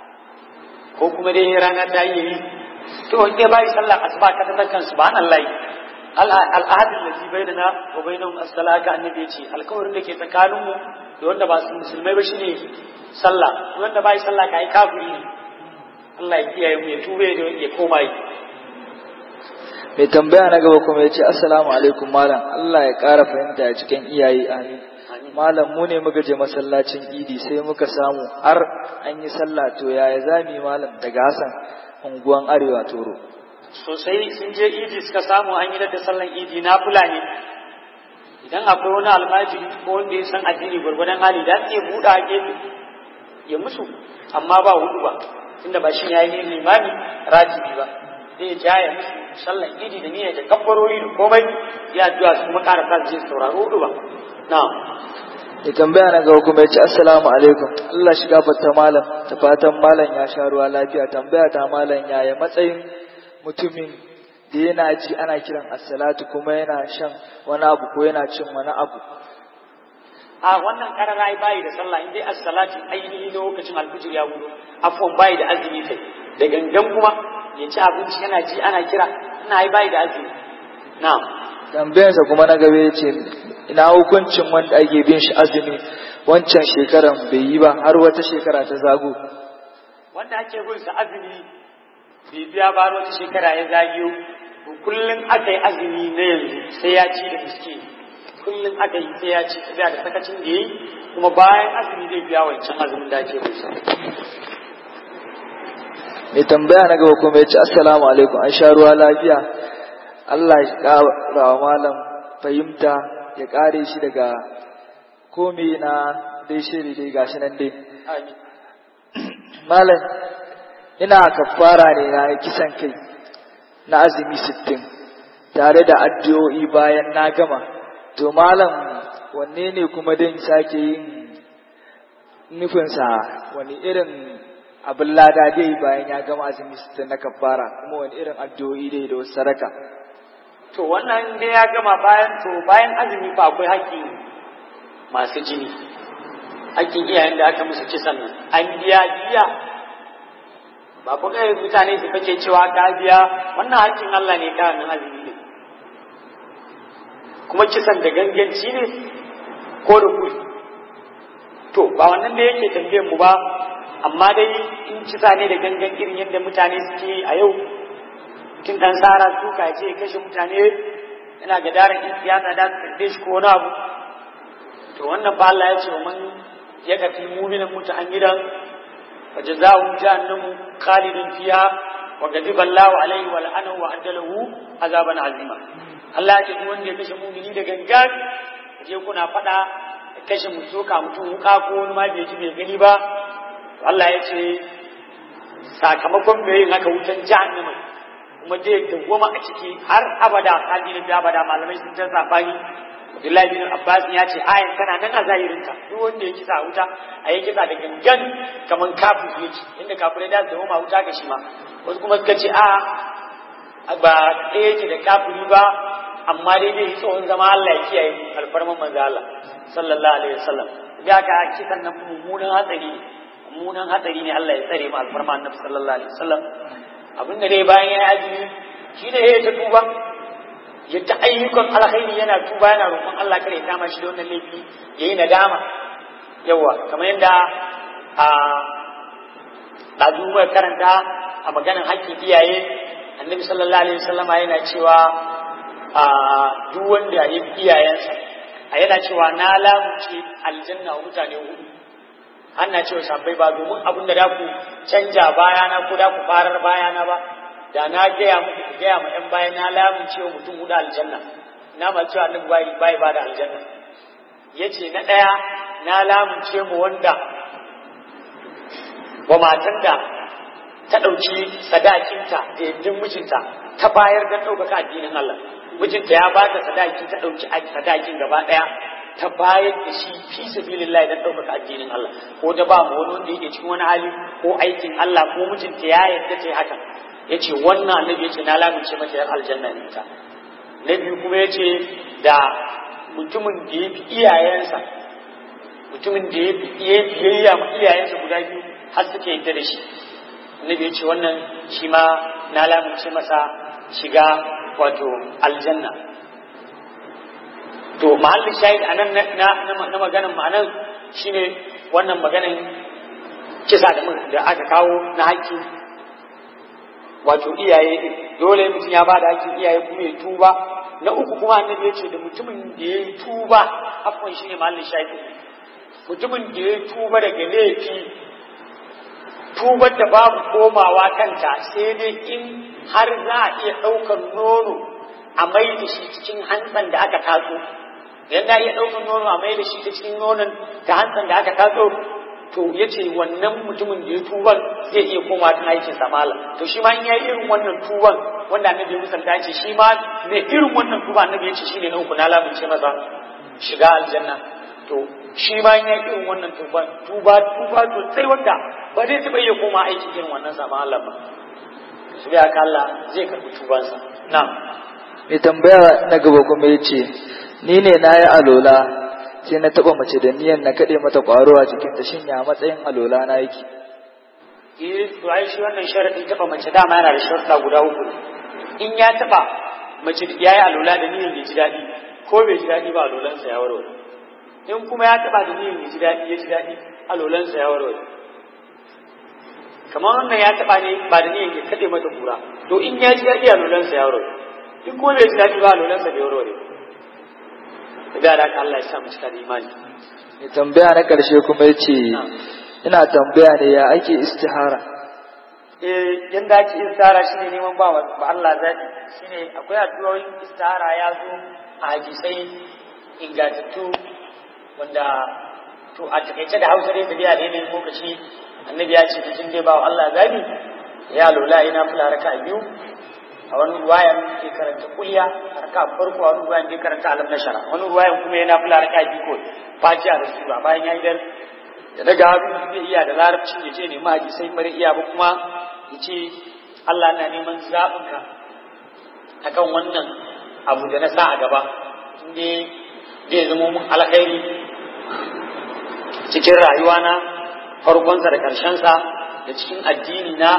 ko kuma dai rana ta yi to dai bai sallan asuba ka ta kan subhanallahi al'adun da fi bai da na wa bai nan asala ga annabi ya ce alkawarin da ke tsakaninmu da wanda ba su musulmai ba shine sallah wanda ba yi sallah ka yi kafiri ne Allah ya kiyaye mu ya ture da ya koma yi mai tambaya na gaba kuma ya ce assalamu alaikum malam Allah ya ƙara fahimta a cikin iyaye amin malam mu ne muka je masallacin idi sai muka samu har an yi sallah to yaya zami malam daga Hassan unguwan arewa toro sosai sun je idi suka samu an yi da sallan idi na fulani idan akwai wani almajiri ko wanda ya san addini gwargwadon hali da ke buɗa a gefe ya musu amma ba hudu ba tunda ba shi ya yi limami rajibi ba zai ja ya musu sallan idi da niyyar da kabbarori da komai ya addu'a su kuma ƙara sa je sauraro hudu ba na'am ya tambaya na gaba kuma ya ce assalamu alaikum Allah shiga fata malam ta fatan malam ya sha ruwa lafiya tambaya ta malam yaya matsayin mutumin da yana ji ana kiran assalatu kuma yana shan wani abu ko yana cin wani abu a wannan karara ai bayi da sallah in dai as-salati ainihi lokacin alfijir ya gudu afwan bayi da azumi kai da gangan kuma ya ci abinci yana ji ana kira ina ai bayi da azumi na'am tambayarsa kuma na gaba ya ce ina hukuncin wanda ake bin shi azumi wancan shekaran bai yi ba har wata shekara ta zago wanda ake bin sa azumi bai biya ba wata shekara ya zagiyo kullum aka yi azumi na yanzu sai ya ci da miski kullum aka yi sai ya ci da da sakacin da yi kuma bayan azumi zai biya wancan azumin da ake bin sa mai tambaya na gaba kuma ya ce assalamu alaikum an sha ruwa lafiya Allah ya ƙara wa malam fahimta ya ƙare shi daga komai na dai shiri dai gashi nan dai malam ina kafara ne na kisan kai na azumi sittin tare da addu'o'i bayan na gama to malam wanne ne kuma dan sake yin nufinsa wani irin abin lada dai bayan ya gama azumi sittin na kafara kuma wani irin addu'o'i dai da wasu sadaka to wannan dai ya gama bayan to bayan azumi fa akwai haƙƙin masu jini haƙƙin iyayen da aka musu kisan nan an biya biya ba ku kai mutane su kake cewa ka biya wannan haƙƙin Allah ne ka nan azumi ne kuma kisan da ganganci ne ko da kuri to ba wannan da yake tambayar mu ba amma dai in kisa ne da gangan irin yadda mutane suke a yau tun dan sara suka ce kashe mutane yana ga daren in siyasa da su karbe shi ko wani abu to wannan ba Allah ya ce man ya kafi mu'minin muta'ammidan wa jazaa'u jahannamu khalidun fiha wa ghadiba Allahu alaihi wa la'anahu wa addalahu azaban azima Allah ya ce duk wanda ya kashe mu'mini da gangan je kuna fada kashe mutuka mutum wuka ko wani ma bai ji bai gani ba Allah ya ce sakamakon mai yin haka wutan jahannama kuma zai dawwama a ciki har abada kalilin da abada malamai sun ta sabani Abdullahi bin Abbas ya ce ayan tana nan a zahirinta duk wanda ya kisa wuta a yi kisa da gangan kamar kafin yake inda kafirai da su dawwama wuta ga shi ma wasu kuma suka ce a ba ɗaya yake da kafiri ba amma dai dai tsohon zama Allah ya kiyaye alfarman manzo Allah sallallahu alaihi wasallam ya ga kisan nan mummunan hatsari mummunan hatsari ne Allah ya tsare mu alfarman annabi sallallahu alaihi wasallam abin da dai bayan ya azumi shi ne ya ta tuba ya ta ayyukan alkhairi yana tuba yana roƙon Allah kare ya kama shi da wannan laifi yayi nadama yawa kamar yadda a ɗazu karanta a maganar haƙƙin iyaye annabi sallallahu alaihi wasallam yana cewa a duk wanda ya yi iyayensa a yana cewa na lamunce aljanna wa mutane hudu ana cewa sabbai ba domin abin da ku canja bayana ko da ku farar bayana ba da na gaya muku ku gaya ma yan bayan na lamunce wa mutum hudu aljanna na ma cewa annabi bai bai ba da aljanna yace na daya na lamunce mu wanda wa matan da ta ɗauki sadakinta da yaddin mijinta ta bayar don ɗaukaka addinin Allah mijinta ya bata sadaki ta ɗauki sadakin gaba ɗaya ta bayar da shi fi sabilillahi don ɗaukaka addinin Allah ko ta ba mu wani wanda yake cikin wani hali ko aikin Allah ko mijinta ya yarda ta yi hakan yace wannan annabi yace na lamince mata yar aljanna ne ta na biyu kuma yace da mutumin da ya fi iyayensa mutumin da ya fi biyayya ma iyayensa guda biyu har suke yadda da shi annabi ya ce wannan shi ma na lamunce masa shiga wato aljanna to mahallin shahid a nan na maganin ma'anan shine wannan maganin kisa da aka kawo na haƙƙi wato iyaye dole mutum ya ba da haƙƙin iyaye kuma ya tuba na uku kuma annabi ya ce da mutumin da ya yi tuba afwan shine mahallin shahid mutumin da ya tuba daga laifi tubar da babu komawa kanta sai dai in har za a iya ɗaukar nono a mai da shi cikin hantsan da aka tatso idan za a iya ɗaukar nono a mai da shi cikin nonon da hantsan da aka tatso to ya ce wannan mutumin da ya tuban zai iya koma ta aikin samala to shi ma in ya yi irin wannan tuban wanda annabi musanta ce shi ma mai irin wannan tuba annabi ya ce shi ne na uku na lamunce masa shiga aljanna to shi ma ya irin wannan tuba tuba tuba to sai wanda ba zai taɓa iya koma aiki irin wannan sama Allah ba su biya ka Allah zai karɓi tubansa na mai tambaya na gaba kuma ya ce ni ne na yi alola sai na taɓa mace da niyan na kaɗe mata ƙwaro a cikin ta shin ya matsayin alola na yake eh to ai shi wannan sharadi taɓa mace dama yana da sharuɗa guda uku in ya taɓa mace ya yi alola da niyan ya ji daɗi ko bai ji daɗi ba alolansa ya warware in kuma ya taba da niyyar ya ji daɗi ya ji daɗi alolansa ya warware kamar wannan ya taba ne ba da niyyar ya kaɗe mata kura to in ya ji daɗi alolansa ya warware in kuma bai ji daɗi ba alolansa bai warware da da Allah ya sa mu cika da imani mai tambaya na ƙarshe kuma ya ce ina tambaya ne ya ake istihara eh yanda ake istihara shine neman ba ba Allah zaɓi shine akwai addu'o'in istihara ya zo a hadisai ingantattu wanda to a takaice da hausa dai tafiya da yanayin lokaci annabi ya ce mutum dai ba Allah zabi ya lola ina fula raka biyu a wani ruwayan ke karanta kulya raka farko a wani ruwayan ke karanta alam na shara wani ruwayan kuma yana fula raka biyu ko fatiha da sura bayan ya yi dan ya daga hannu zai iya da larabci ya ce nema haji sai mara iya ba kuma ya ce Allah na neman zaɓinka akan wannan abu da na sa a gaba inda zai zama mun alkhairi cikin rayuwana farkonsa da ƙarshensa da cikin addini na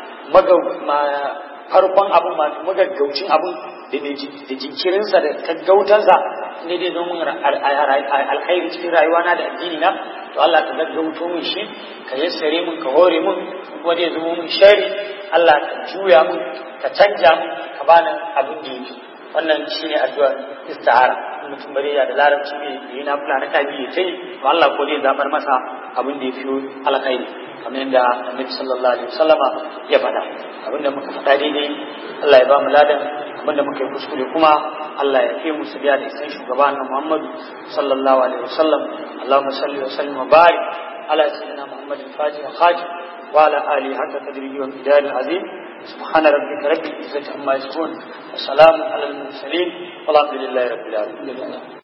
farkon abin magaggaucin abin da jinkirinsa da gaggautansa ne dai zama mun alkhairi cikin rayuwana da addini na to Allah ka gaggauto min shi ka yassare min ka hore min kuma zai zama mun shari Allah ka juya min ka canja min ka bani abin da yake wannan shine addu'ar istihara mutum bare ya da larabci ne yi na fula na kabi ya tai to Allah ko zai zabar masa abin da ya fi alkhairi kamar yadda Annabi sallallahu alaihi wasallama ya faɗa abin da muka faɗa daidai Allah ya ba mu ladan abin da muka yi kuskure kuma Allah ya fi mu biya da isan shugaba na Muhammadu sallallahu alaihi wasallam Allahumma salli wa sallim wa barik ala sayyidina Muhammadin fatih khatib wa ala alihi hatta tadrihi wa bidal azim subhana rabbika rabbil izzati amma yasifun wa salamun alal mursalin walhamdulillahi rabbil alamin